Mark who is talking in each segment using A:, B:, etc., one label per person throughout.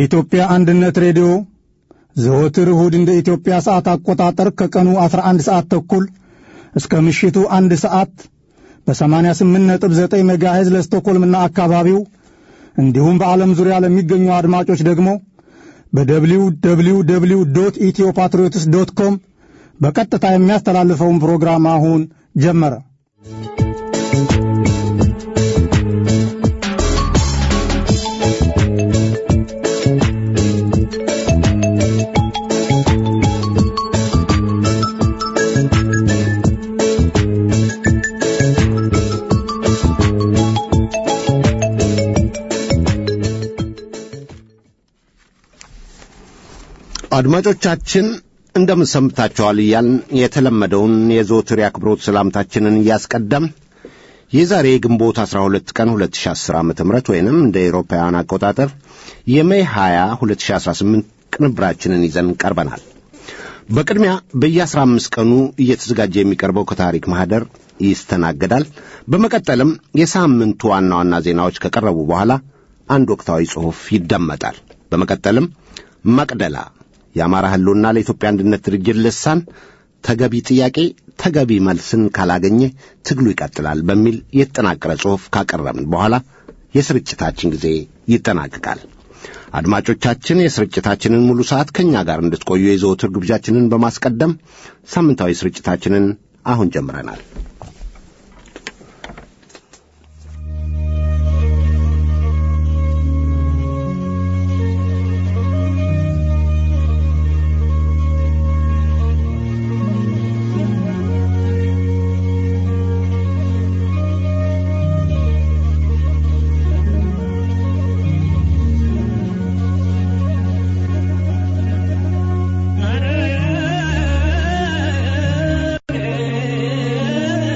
A: የኢትዮጵያ አንድነት ሬዲዮ ዘወትር እሁድ እንደ ኢትዮጵያ ሰዓት አቆጣጠር ከቀኑ 11 ሰዓት ተኩል እስከ ምሽቱ አንድ ሰዓት በ88.9 ሜጋሄዝ ለስቶኮልምና አካባቢው እንዲሁም በዓለም ዙሪያ ለሚገኙ አድማጮች ደግሞ በደብሊው ደብሊው ደብሊው ዶት ኢትዮ ፓትሪዮትስ ዶት ኮም በቀጥታ የሚያስተላልፈውን ፕሮግራም አሁን ጀመረ።
B: አድማጮቻችን እንደምን ሰምታችኋል እያልን የተለመደውን የዘወትር የአክብሮት ሰላምታችንን እያስቀደም የዛሬ ግንቦት 12 ቀን 2010 ዓ ም ወይንም እንደ ኤሮፓውያን አቆጣጠር የሜይ 20 2018 ቅንብራችንን ይዘን ቀርበናል። በቅድሚያ በየ15 ቀኑ እየተዘጋጀ የሚቀርበው ከታሪክ ማኅደር ይስተናገዳል። በመቀጠልም የሳምንቱ ዋና ዋና ዜናዎች ከቀረቡ በኋላ አንድ ወቅታዊ ጽሑፍ ይደመጣል። በመቀጠልም መቅደላ የአማራ ህልውና ለኢትዮጵያ አንድነት ድርጅት ልሳን ተገቢ ጥያቄ ተገቢ መልስን ካላገኘ ትግሉ ይቀጥላል በሚል የተጠናቀረ ጽሑፍ ካቀረብን በኋላ የስርጭታችን ጊዜ ይጠናቀቃል። አድማጮቻችን የስርጭታችንን ሙሉ ሰዓት ከእኛ ጋር እንድትቆዩ የዘወትር ግብዣችንን በማስቀደም ሳምንታዊ ስርጭታችንን አሁን ጀምረናል።
C: Yeah.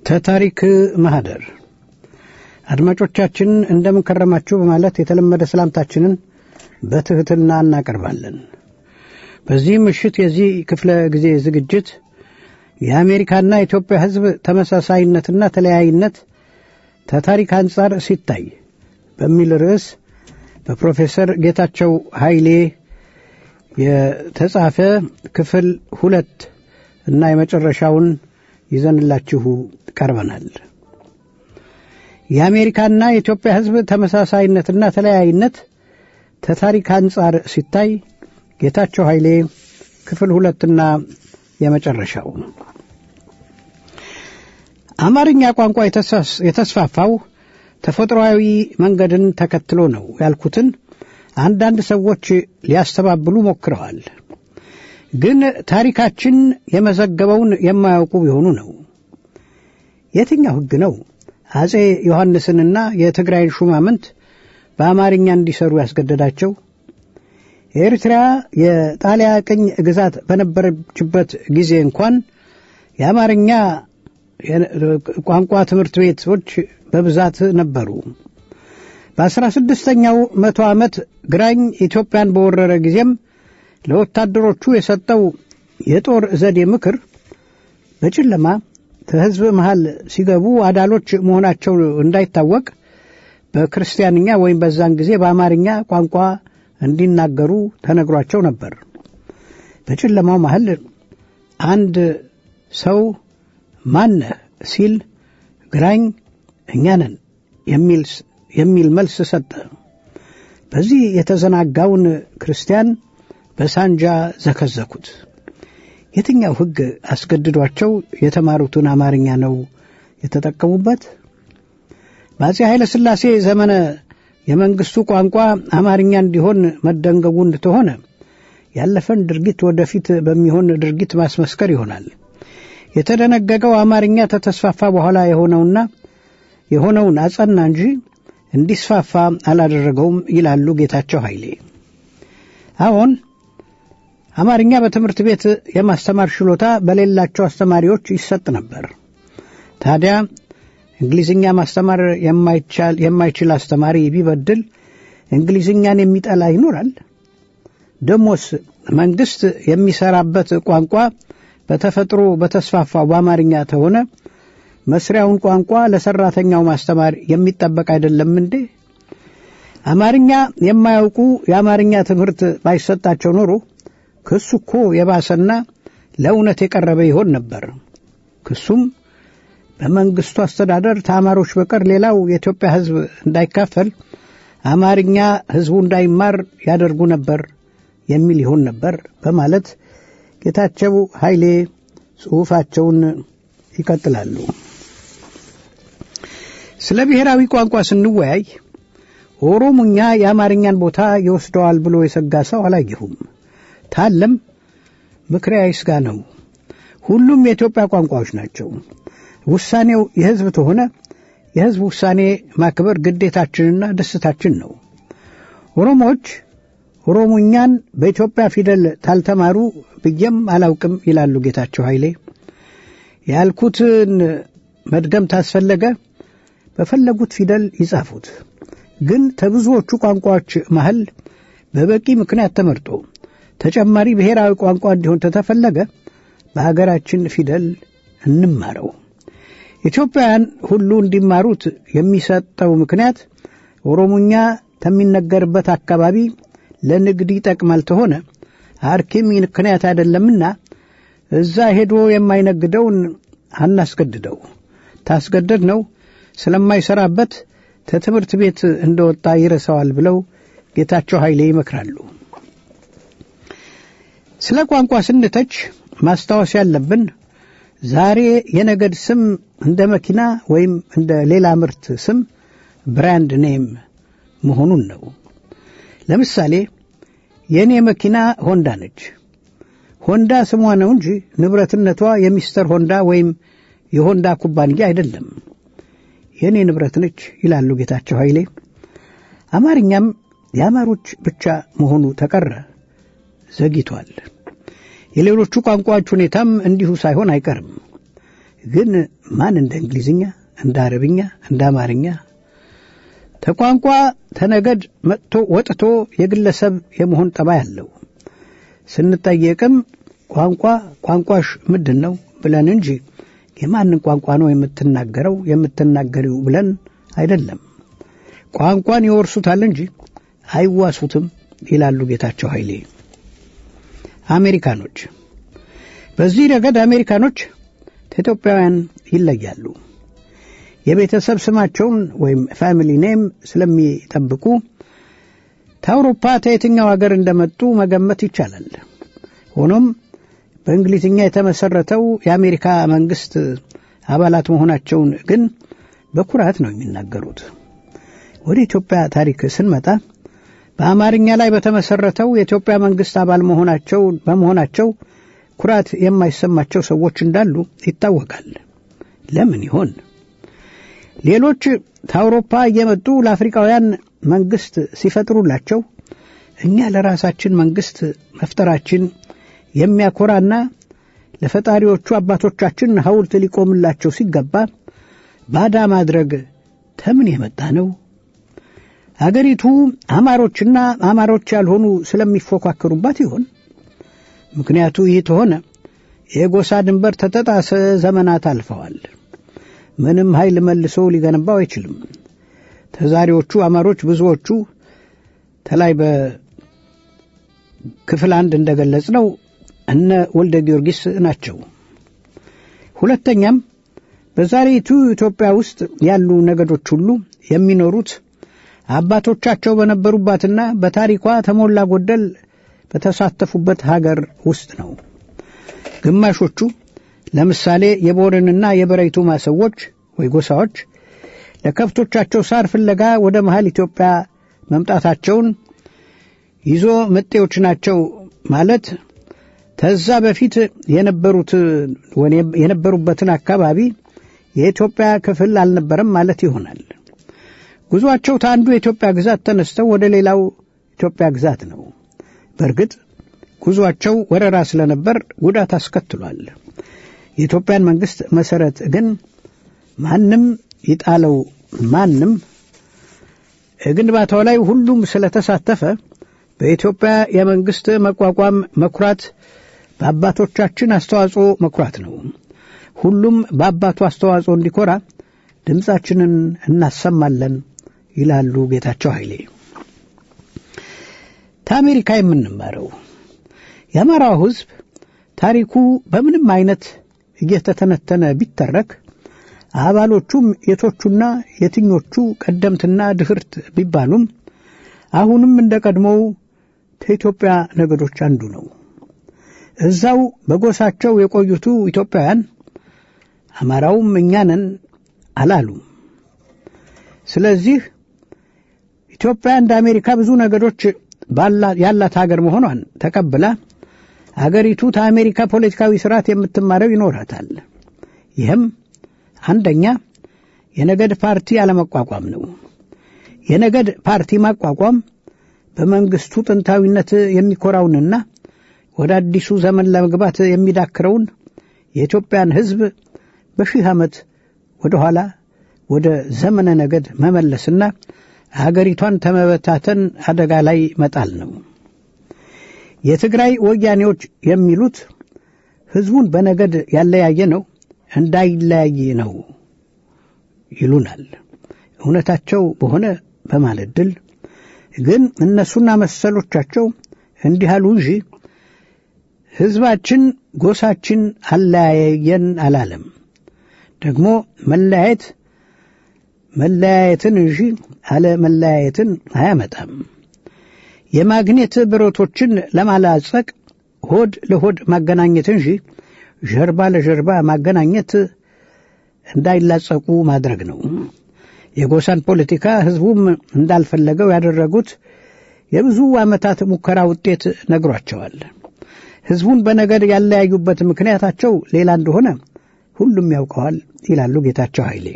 C: ተታሪክ ማህደር አድማጮቻችን እንደምን ከረማችሁ በማለት የተለመደ ሰላምታችንን በትሕትና እናቀርባለን። በዚህ ምሽት የዚህ ክፍለ ጊዜ ዝግጅት የአሜሪካና የኢትዮጵያ ሕዝብ ተመሳሳይነትና ተለያይነት ከታሪክ አንጻር ሲታይ በሚል ርዕስ በፕሮፌሰር ጌታቸው ኃይሌ የተጻፈ ክፍል ሁለት እና የመጨረሻውን ይዘንላችሁ ቀርበናል። የአሜሪካና የኢትዮጵያ ሕዝብ ተመሳሳይነትና ተለያይነት ከታሪክ አንጻር ሲታይ ጌታቸው ኃይሌ ክፍል ሁለትና የመጨረሻው አማርኛ ቋንቋ የተስፋፋው ተፈጥሮአዊ መንገድን ተከትሎ ነው ያልኩትን አንዳንድ ሰዎች ሊያስተባብሉ ሞክረዋል። ግን ታሪካችን የመዘገበውን የማያውቁ ቢሆኑ ነው። የትኛው ሕግ ነው አጼ ዮሐንስንና የትግራይን ሹማምንት በአማርኛ እንዲሰሩ ያስገደዳቸው? ኤርትራ የጣሊያ ቅኝ ግዛት በነበረችበት ጊዜ እንኳን የአማርኛ ቋንቋ ትምህርት ቤቶች በብዛት ነበሩ። በአስራ ስድስተኛው መቶ ዓመት ግራኝ ኢትዮጵያን በወረረ ጊዜም ለወታደሮቹ የሰጠው የጦር ዘዴ ምክር በጨለማ ከሕዝብ መሃል ሲገቡ አዳሎች መሆናቸው እንዳይታወቅ በክርስቲያንኛ ወይም በዛን ጊዜ በአማርኛ ቋንቋ እንዲናገሩ ተነግሯቸው ነበር። በጨለማው መሃል አንድ ሰው ማነህ ሲል ግራኝ እኛ ነን የሚል መልስ ሰጠ። በዚህ የተዘናጋውን ክርስቲያን በሳንጃ ዘከዘኩት። የትኛው ሕግ አስገድዷቸው የተማሩትን አማርኛ ነው የተጠቀሙበት? በአፄ ኃይለ ሥላሴ ዘመነ የመንግሥቱ ቋንቋ አማርኛ እንዲሆን መደንገጉ እንደተሆነ ያለፈን ድርጊት ወደፊት በሚሆን ድርጊት ማስመስከር ይሆናል። የተደነገገው አማርኛ ተተስፋፋ በኋላ የሆነውና የሆነውን አጸና እንጂ እንዲስፋፋ አላደረገውም ይላሉ ጌታቸው ኃይሌ። አሁን አማርኛ በትምህርት ቤት የማስተማር ችሎታ በሌላቸው አስተማሪዎች ይሰጥ ነበር። ታዲያ እንግሊዝኛ ማስተማር የማይችል አስተማሪ ቢበድል እንግሊዝኛን የሚጠላ ይኖራል? ደሞስ መንግሥት የሚሰራበት ቋንቋ በተፈጥሮ በተስፋፋው በአማርኛ ተሆነ መስሪያውን ቋንቋ ለሰራተኛው ማስተማር የሚጠበቅ አይደለም እንዴ? አማርኛ የማያውቁ የአማርኛ ትምህርት ባይሰጣቸው ኖሮ ክሱ እኮ የባሰና ለእውነት የቀረበ ይሆን ነበር። ክሱም በመንግስቱ አስተዳደር ተማሪዎች በቀር ሌላው የኢትዮጵያ ሕዝብ እንዳይካፈል አማርኛ ሕዝቡ እንዳይማር ያደርጉ ነበር የሚል ይሆን ነበር በማለት ጌታቸው ኃይሌ ጽሑፋቸውን ይቀጥላሉ። ስለ ብሔራዊ ቋንቋ ስንወያይ ኦሮሙኛ የአማርኛን ቦታ ይወስደዋል ብሎ የሰጋ ሰው አላየሁም። ታለም ምክሬ አይስጋ ነው። ሁሉም የኢትዮጵያ ቋንቋዎች ናቸው። ውሳኔው የሕዝብ ተሆነ የሕዝብ ውሳኔ ማክበር ግዴታችንና ደስታችን ነው። ኦሮሞዎች ኦሮሞኛን በኢትዮጵያ ፊደል ታልተማሩ ብዬም አላውቅም ይላሉ ጌታቸው ኃይሌ። ያልኩትን መድገም ታስፈለገ በፈለጉት ፊደል ይጻፉት። ግን ከብዙዎቹ ቋንቋዎች መሃል በበቂ ምክንያት ተመርጦ ተጨማሪ ብሔራዊ ቋንቋ እንዲሆን ተተፈለገ በሀገራችን ፊደል እንማረው። ኢትዮጵያውያን ሁሉ እንዲማሩት የሚሰጠው ምክንያት ኦሮሞኛ ከሚነገርበት አካባቢ ለንግድ ይጠቅማል ተሆነ አርኪም ምክንያት አይደለምና እዛ ሄዶ የማይነግደውን አናስገድደው። ታስገደድ ነው ስለማይሰራበት ከትምህርት ቤት እንደወጣ ይረሳዋል ብለው ጌታቸው ኃይሌ ይመክራሉ። ስለ ቋንቋ ስንተች ማስታወስ ያለብን ዛሬ የነገድ ስም እንደ መኪና ወይም እንደ ሌላ ምርት ስም ብራንድ ኔም መሆኑን ነው። ለምሳሌ የእኔ መኪና ሆንዳ ነች። ሆንዳ ስሟ ነው እንጂ ንብረትነቷ የሚስተር ሆንዳ ወይም የሆንዳ ኩባንያ አይደለም። የእኔ ንብረት ነች ይላሉ ጌታቸው ኃይሌ። አማርኛም የአማሮች ብቻ መሆኑ ተቀረ ዘግይቷል። የሌሎቹ ቋንቋዎች ሁኔታም እንዲሁ ሳይሆን አይቀርም። ግን ማን እንደ እንግሊዝኛ፣ እንደ አረብኛ፣ እንደ አማርኛ ተቋንቋ ተነገድ መጥቶ ወጥቶ የግለሰብ የመሆን ጠባይ አለው። ስንጠየቅም ቋንቋ ቋንቋሽ ምንድን ነው ብለን እንጂ የማንን ቋንቋ ነው የምትናገረው የምትናገሪው ብለን አይደለም። ቋንቋን ይወርሱታል እንጂ አይዋሱትም ይላሉ ጌታቸው ኃይሌ። አሜሪካኖች በዚህ ረገድ አሜሪካኖች ከኢትዮጵያውያን ይለያሉ። የቤተሰብ ስማቸውን ወይም ፋሚሊ ኔም ስለሚጠብቁ ከአውሮፓ ከየትኛው ሀገር እንደመጡ መገመት ይቻላል። ሆኖም በእንግሊዝኛ የተመሰረተው የአሜሪካ መንግስት አባላት መሆናቸውን ግን በኩራት ነው የሚናገሩት። ወደ ኢትዮጵያ ታሪክ ስንመጣ በአማርኛ ላይ በተመሰረተው የኢትዮጵያ መንግስት አባል መሆናቸው በመሆናቸው ኩራት የማይሰማቸው ሰዎች እንዳሉ ይታወቃል። ለምን ይሆን? ሌሎች ከአውሮፓ እየመጡ ለአፍሪካውያን መንግስት ሲፈጥሩላቸው እኛ ለራሳችን መንግስት መፍጠራችን የሚያኮራና ለፈጣሪዎቹ አባቶቻችን ሐውልት ሊቆምላቸው ሲገባ ባዳ ማድረግ ተምን የመጣ ነው? አገሪቱ አማሮችና አማሮች ያልሆኑ ስለሚፎካከሩባት ይሆን? ምክንያቱ ይህ ተሆነ የጎሳ ድንበር ተተጣሰ ዘመናት አልፈዋል። ምንም ኃይል መልሶ ሊገነባው አይችልም። ተዛሬዎቹ አማሮች ብዙዎቹ ተላይ በክፍል አንድ እንደገለጽ ነው እነ ወልደ ጊዮርጊስ ናቸው። ሁለተኛም በዛሬቱ ኢትዮጵያ ውስጥ ያሉ ነገዶች ሁሉ የሚኖሩት አባቶቻቸው በነበሩባትና በታሪኳ ተሞላ ጎደል በተሳተፉበት ሀገር ውስጥ ነው። ግማሾቹ ለምሳሌ የቦረንና የበረይቱማ ሰዎች ወይ ጎሳዎች ለከብቶቻቸው ሳር ፍለጋ ወደ መሃል ኢትዮጵያ መምጣታቸውን ይዞ መጤዎች ናቸው ማለት ተዛ በፊት የነበሩት የነበሩበትን አካባቢ የኢትዮጵያ ክፍል አልነበረም ማለት ይሆናል። ጉዟቸው ከአንዱ የኢትዮጵያ ግዛት ተነስተው ወደ ሌላው ኢትዮጵያ ግዛት ነው። በእርግጥ ጉዟቸው ወረራ ስለነበር ጉዳት አስከትሏል። የኢትዮጵያን መንግስት መሰረት ግን ማንም ይጣለው ማንም ግንባታው ላይ ሁሉም ስለተሳተፈ በኢትዮጵያ የመንግስት መቋቋም መኩራት በአባቶቻችን አስተዋጽኦ መኩራት ነው። ሁሉም በአባቱ አስተዋጽኦ እንዲኮራ ድምፃችንን እናሰማለን ይላሉ ጌታቸው ኃይሌ። ከአሜሪካ የምንማረው የአማራው ሕዝብ ታሪኩ በምንም አይነት እየተተነተነ ቢተረክ አባሎቹም የቶቹና የትኞቹ ቀደምትና ድህርት ቢባሉም አሁንም እንደ ቀድሞው ከኢትዮጵያ ነገዶች አንዱ ነው። እዛው በጎሳቸው የቆዩቱ ኢትዮጵያውያን አማራውም እኛ ነን አላሉም። ስለዚህ ኢትዮጵያ እንደ አሜሪካ ብዙ ነገዶች ያላት ሀገር መሆኗን ተቀብላ አገሪቱ ከአሜሪካ ፖለቲካዊ ስርዓት የምትማረው ይኖራታል። ይህም አንደኛ የነገድ ፓርቲ አለመቋቋም ነው። የነገድ ፓርቲ ማቋቋም በመንግስቱ ጥንታዊነት የሚኮራውንና ወደ አዲሱ ዘመን ለመግባት የሚዳክረውን የኢትዮጵያን ሕዝብ በሺህ ዓመት ወደ ኋላ ወደ ዘመነ ነገድ መመለስና አገሪቷን ተመበታተን አደጋ ላይ መጣል ነው። የትግራይ ወያኔዎች የሚሉት ሕዝቡን በነገድ ያለያየ ነው እንዳይለያይ ነው ይሉናል። እውነታቸው በሆነ በማለት ድል ግን እነሱና መሰሎቻቸው እንዲህ አሉ እንጂ ሕዝባችን ጎሳችን አለያየን አላለም። ደግሞ መለያየት መለያየትን እንጂ አለ መለያየትን አያመጣም። የማግኘት ብረቶችን ለማላጸቅ ሆድ ለሆድ ማገናኘት እንጂ ጀርባ ለጀርባ ማገናኘት እንዳይላጸቁ ማድረግ ነው። የጎሳን ፖለቲካ ሕዝቡም እንዳልፈለገው ያደረጉት የብዙ ዓመታት ሙከራ ውጤት ነግሯቸዋል። ሕዝቡን በነገድ ያለያዩበት ምክንያታቸው ሌላ እንደሆነ ሁሉም ያውቀዋል ይላሉ ጌታቸው ኃይሌ።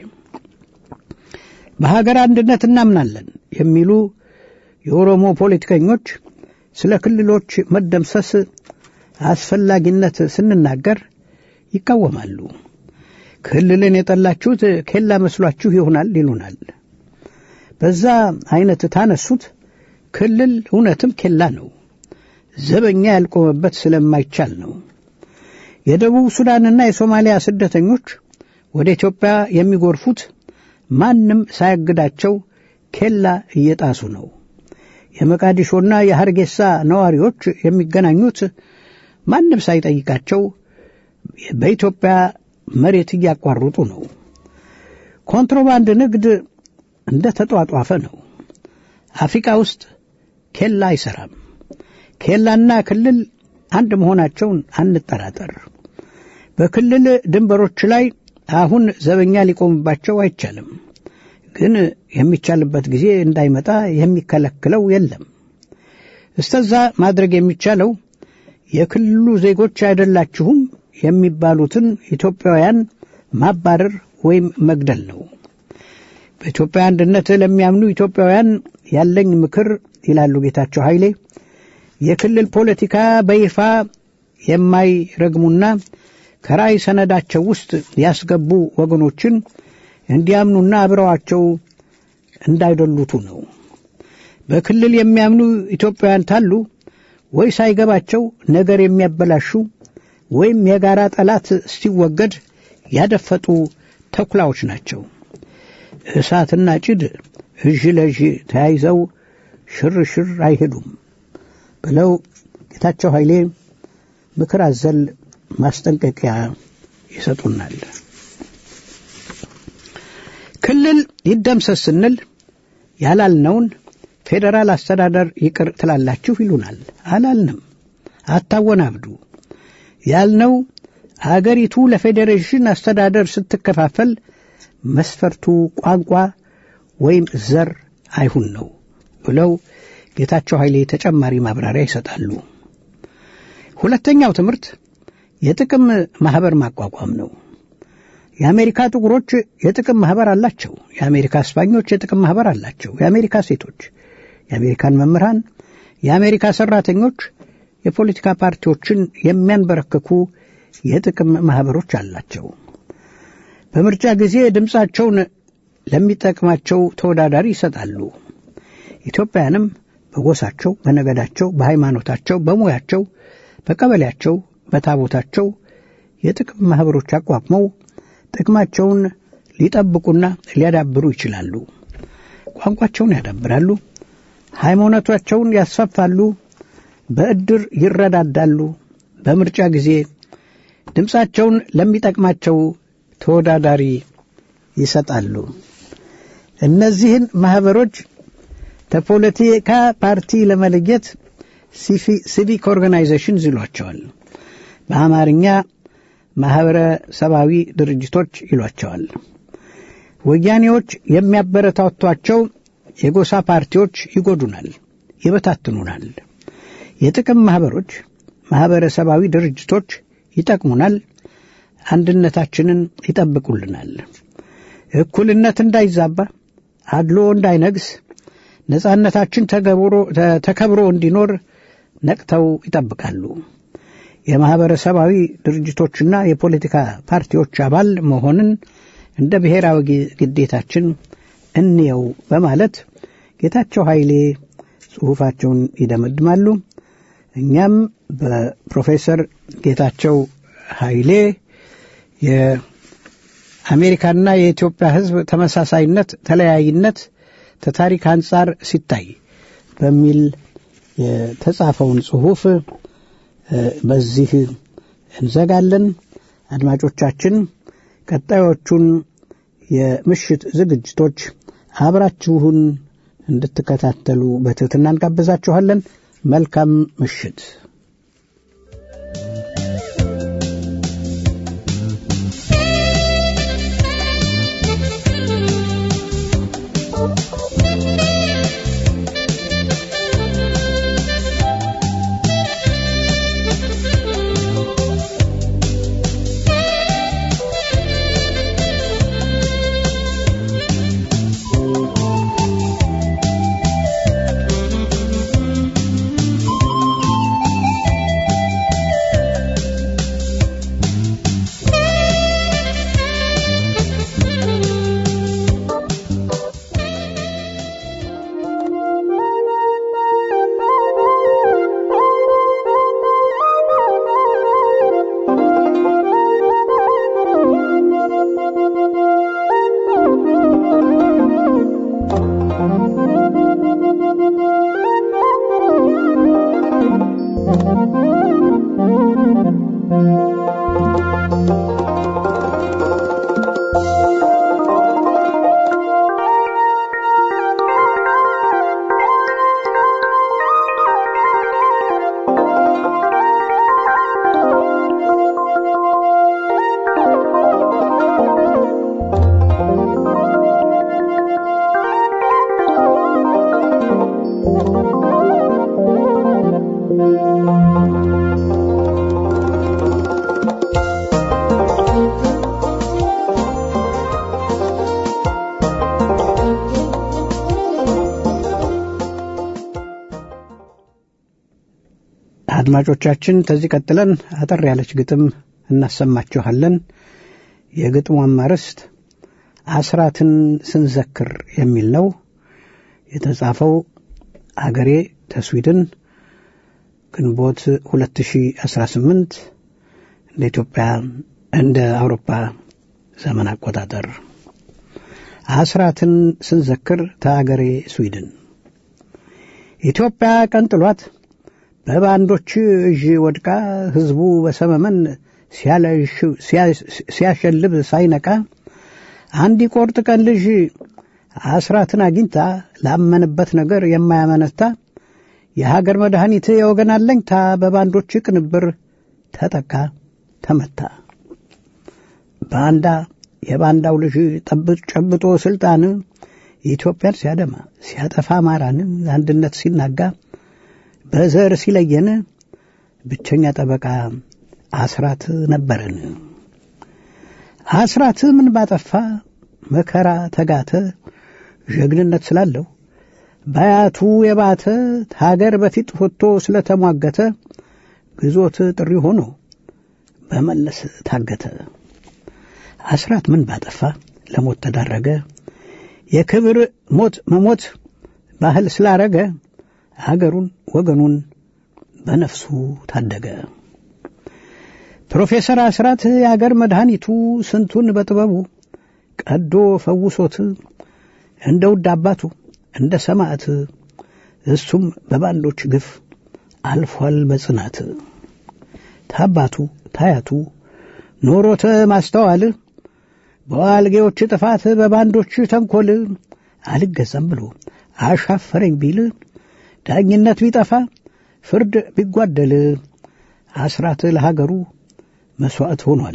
C: በሀገር አንድነት እናምናለን የሚሉ የኦሮሞ ፖለቲከኞች ስለ ክልሎች መደምሰስ አስፈላጊነት ስንናገር ይቃወማሉ። ክልልን የጠላችሁት ኬላ መስሏችሁ ይሆናል ይሉናል። በዛ አይነት ታነሱት ክልል እውነትም ኬላ ነው። ዘበኛ ያልቆመበት ስለማይቻል ነው። የደቡብ ሱዳንና የሶማሊያ ስደተኞች ወደ ኢትዮጵያ የሚጎርፉት ማንም ሳያግዳቸው ኬላ እየጣሱ ነው። የመቃዲሾና የሐርጌሳ ነዋሪዎች የሚገናኙት ማንም ሳይጠይቃቸው በኢትዮጵያ መሬት እያቋረጡ ነው። ኮንትሮባንድ ንግድ እንደ ተጧጧፈ ነው። አፍሪካ ውስጥ ኬላ አይሰራም። ኬላና ክልል አንድ መሆናቸውን አንጠራጠር። በክልል ድንበሮች ላይ አሁን ዘበኛ ሊቆምባቸው አይቻልም። ግን የሚቻልበት ጊዜ እንዳይመጣ የሚከለክለው የለም። እስተዛ ማድረግ የሚቻለው የክልሉ ዜጎች አይደላችሁም የሚባሉትን ኢትዮጵያውያን ማባረር ወይም መግደል ነው። በኢትዮጵያ አንድነት ለሚያምኑ ኢትዮጵያውያን ያለኝ ምክር ይላሉ ጌታቸው ኃይሌ የክልል ፖለቲካ በይፋ የማይረግሙና ከራእይ ሰነዳቸው ውስጥ ያስገቡ ወገኖችን እንዲያምኑና አብረዋቸው እንዳይደሉቱ ነው። በክልል የሚያምኑ ኢትዮጵያውያን ታሉ ወይ ሳይገባቸው ነገር የሚያበላሹ ወይም የጋራ ጠላት ሲወገድ ያደፈጡ ተኩላዎች ናቸው። እሳትና ጭድ እዥ ለእዥ ተያይዘው ሽርሽር አይሄዱም ብለው ጌታቸው ኃይሌ ምክር አዘል ማስጠንቀቂያ ይሰጡናል። ክልል ይደምሰስ ስንል ያላልነውን ፌዴራል አስተዳደር ይቅር ትላላችሁ ይሉናል። አላልንም። አታወናብዱ። ያልነው አገሪቱ ለፌዴሬሽን አስተዳደር ስትከፋፈል መስፈርቱ ቋንቋ ወይም ዘር አይሁን ነው ብለው ጌታቸው ኃይሌ ተጨማሪ ማብራሪያ ይሰጣሉ። ሁለተኛው ትምህርት የጥቅም ማህበር ማቋቋም ነው። የአሜሪካ ጥቁሮች የጥቅም ማህበር አላቸው። የአሜሪካ እስፓኞች የጥቅም ማህበር አላቸው። የአሜሪካ ሴቶች፣ የአሜሪካን መምህራን፣ የአሜሪካ ሰራተኞች የፖለቲካ ፓርቲዎችን የሚያንበረክኩ የጥቅም ማህበሮች አላቸው። በምርጫ ጊዜ ድምፃቸውን ለሚጠቅማቸው ተወዳዳሪ ይሰጣሉ። ኢትዮጵያውያንም በጎሳቸው፣ በነገዳቸው፣ በሃይማኖታቸው፣ በሙያቸው፣ በቀበሌያቸው፣ በታቦታቸው የጥቅም ማህበሮች አቋቁመው ጥቅማቸውን ሊጠብቁና ሊያዳብሩ ይችላሉ። ቋንቋቸውን ያዳብራሉ፣ ሃይማኖታቸውን ያስፋፋሉ፣ በዕድር ይረዳዳሉ፣ በምርጫ ጊዜ ድምፃቸውን ለሚጠቅማቸው ተወዳዳሪ ይሰጣሉ። እነዚህን ማህበሮች ከፖለቲካ ፓርቲ ለመለየት ሲቪክ ኦርጋናይዜሽንስ ይሏቸዋል። በአማርኛ ማህበረሰባዊ ድርጅቶች ይሏቸዋል። ወያኔዎች የሚያበረታቷቸው የጎሳ ፓርቲዎች ይጎዱናል፣ ይበታትኑናል። የጥቅም ማህበሮች፣ ማህበረሰባዊ ድርጅቶች ይጠቅሙናል፣ አንድነታችንን ይጠብቁልናል። እኩልነት እንዳይዛባ፣ አድሎ እንዳይነግስ፣ ነጻነታችን ተከብሮ እንዲኖር ነቅተው ይጠብቃሉ። የማህበረሰባዊ ድርጅቶችና የፖለቲካ ፓርቲዎች አባል መሆንን እንደ ብሔራዊ ግዴታችን እንየው በማለት ጌታቸው ኃይሌ ጽሑፋቸውን ይደመድማሉ። እኛም በፕሮፌሰር ጌታቸው ኃይሌ የአሜሪካና የኢትዮጵያ ሕዝብ ተመሳሳይነት፣ ተለያይነት ከታሪክ አንጻር ሲታይ በሚል የተጻፈውን ጽሑፍ በዚህ እንዘጋለን። አድማጮቻችን ቀጣዮቹን የምሽት ዝግጅቶች አብራችሁን እንድትከታተሉ በትህትና እንጋብዛችኋለን። መልካም ምሽት።
D: Thank you.
C: አድማጮቻችን ከዚህ ቀጥለን አጠር ያለች ግጥም እናሰማችኋለን። የግጥሟም አርዕስት አስራትን ስንዘክር የሚል ነው። የተጻፈው አገሬ ተስዊድን ግንቦት 2018 እንደ ኢትዮጵያ እንደ አውሮፓ ዘመን አቆጣጠር አስራትን ስንዘክር ተአገሬ ስዊድን ኢትዮጵያ ቀንጥሏት በባንዶች እዥ ወድቃ ሕዝቡ በሰመመን ሲያሸልብ ሳይነቃ አንድ ቆርጥ ቀን ልጅ አስራትን አግኝታ ላመንበት ነገር የማያመነታ የሀገር መድኃኒት የወገን አለኝታ በባንዶች ቅንብር ተጠቃ ተመታ። ባንዳ የባንዳው ልጅ ጠብጥ ጨብጦ ስልጣን ኢትዮጵያን ሲያደማ ሲያጠፋ አማራን አንድነት ሲናጋ በዘር ሲለየን ብቸኛ ጠበቃ አስራት ነበረን። አስራት ምን ባጠፋ መከራ ተጋተ ጀግንነት ስላለው በአያቱ የባተ ሀገር በፊት ወጥቶ ስለተሟገተ ግዞት ጥሪ ሆኖ በመለስ ታገተ። አስራት ምን ባጠፋ ለሞት ተዳረገ። የክብር ሞት መሞት ባህል ስላረገ አገሩን ወገኑን በነፍሱ ታደገ። ፕሮፌሰር አስራት የአገር መድኃኒቱ ስንቱን በጥበቡ ቀዶ ፈውሶት እንደ ውድ አባቱ እንደ ሰማዕት እሱም በባንዶች ግፍ አልፏል በጽናት ታባቱ ታያቱ ኖሮተ ማስተዋል በዋልጌዎች ጥፋት በባንዶች ተንኮል አልገዛም ብሎ አሻፈረኝ ቢል ዳኝነት ቢጠፋ ፍርድ ቢጓደል አስራት ለሀገሩ መሥዋዕት ሆኗል።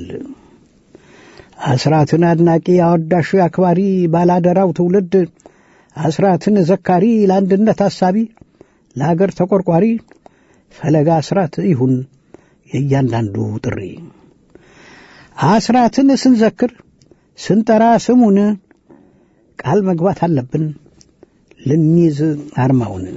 C: አስራትን አድናቂ አወዳሽ አክባሪ ባላደራው ትውልድ አስራትን ዘካሪ ለአንድነት አሳቢ ለአገር ተቆርቋሪ ፈለጋ አስራት ይሁን የእያንዳንዱ ጥሪ። አስራትን ስንዘክር ስንጠራ ስሙን ቃል መግባት አለብን ልንይዝ አርማውን።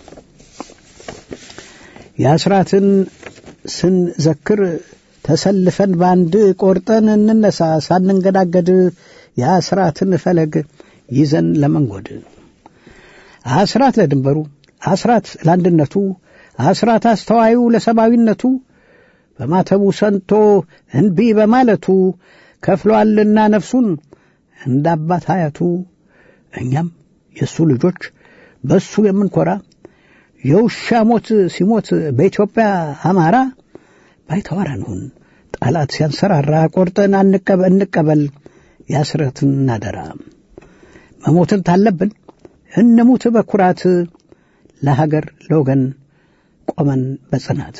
C: የአስራትን ስንዘክር ተሰልፈን በአንድ ቆርጠን እንነሳ ሳንንገዳገድ የአስራትን ፈለግ ይዘን ለመንጎድ አስራት ለድንበሩ አስራት ለአንድነቱ አስራት አስተዋዩ ለሰብአዊነቱ በማተቡ ሰንቶ እንቢ በማለቱ ከፍሏልና ነፍሱን እንደ አባት አያቱ እኛም የእሱ ልጆች በእሱ የምንኮራ የውሻ ሞት ሲሞት በኢትዮጵያ አማራ ባይተዋር አንሁን ጠላት ሲያንሰራራ ቆርጠን እንቀበል የአስራትን አደራ መሞትን ታለብን እንሙት በኩራት ለሀገር ለወገን ቆመን በጽናት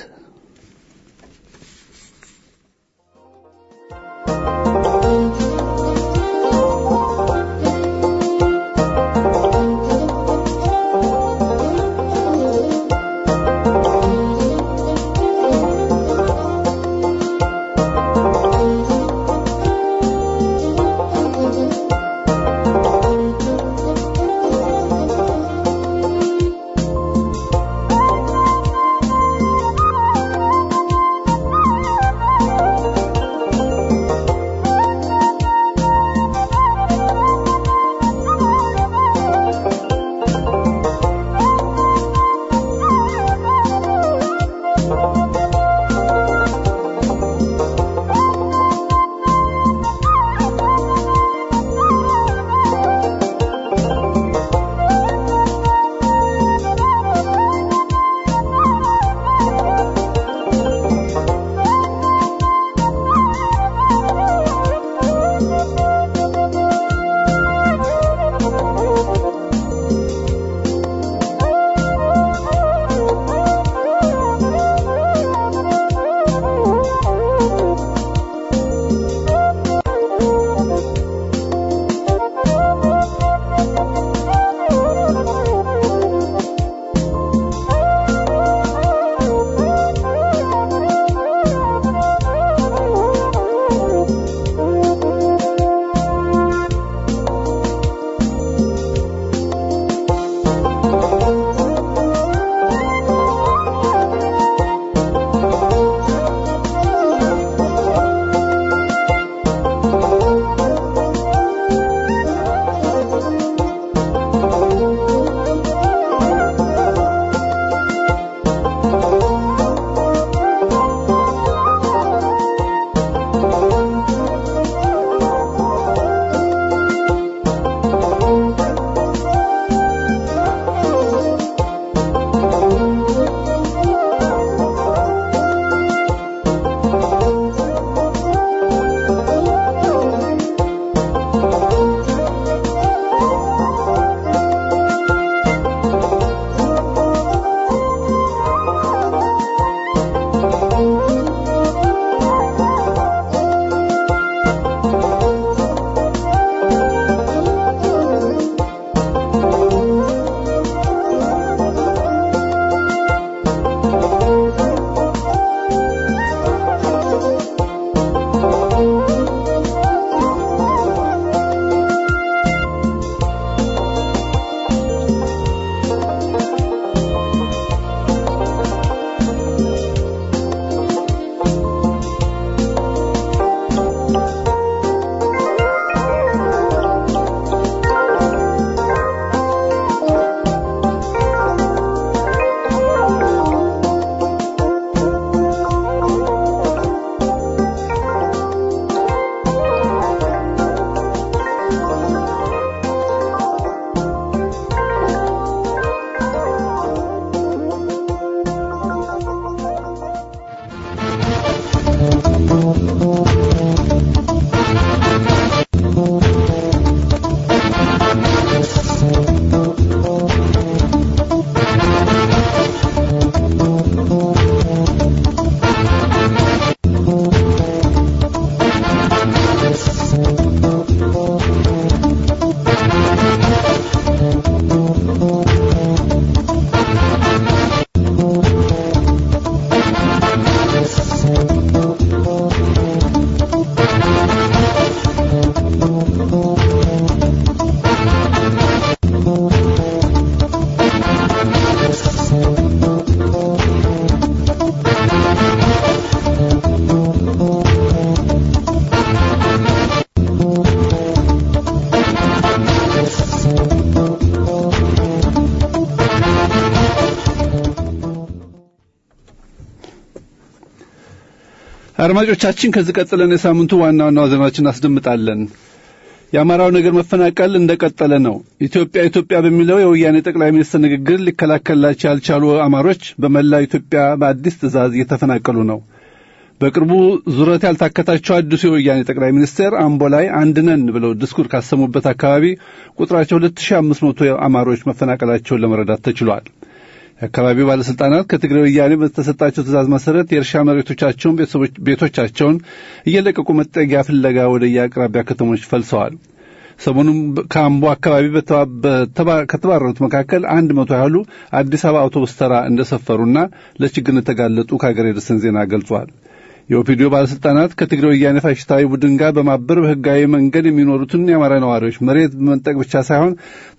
D: አድማጮቻችን ከዚህ ቀጥለን የሳምንቱ ዋና ዋና ዜናዎችን እናስደምጣለን። የአማራው ነገር መፈናቀል እንደቀጠለ ነው። ኢትዮጵያ ኢትዮጵያ በሚለው የወያኔ ጠቅላይ ሚኒስትር ንግግር ሊከላከልላቸው ያልቻሉ አማሮች በመላው ኢትዮጵያ በአዲስ ትዕዛዝ እየተፈናቀሉ ነው። በቅርቡ ዙረት ያልታከታቸው አዲሱ የወያኔ ጠቅላይ ሚኒስትር አምቦ ላይ አንድ ነን ብለው ድስኩር ካሰሙበት አካባቢ ቁጥራቸው 2500 አማሮች መፈናቀላቸውን ለመረዳት ተችሏል። የአካባቢው ባለስልጣናት ከትግራይ ወያኔ በተሰጣቸው ትእዛዝ መሰረት የእርሻ መሬቶቻቸውን፣ ቤቶቻቸውን እየለቀቁ መጠጊያ ፍለጋ ወደ የአቅራቢያ ከተሞች ፈልሰዋል። ሰሞኑን ከአምቦ አካባቢ ከተባረሩት መካከል አንድ መቶ ያህሉ አዲስ አበባ አውቶቡስ ተራ እንደሰፈሩና ለችግር እንደተጋለጡ ከሀገር የደረሰን ዜና ገልጿል። የኦፒዲዮ ባለስልጣናት ከትግራይ ወያኔ ፋሽስታዊ ቡድን ጋር በማበር በህጋዊ መንገድ የሚኖሩትን የአማራ ነዋሪዎች መሬት በመንጠቅ ብቻ ሳይሆን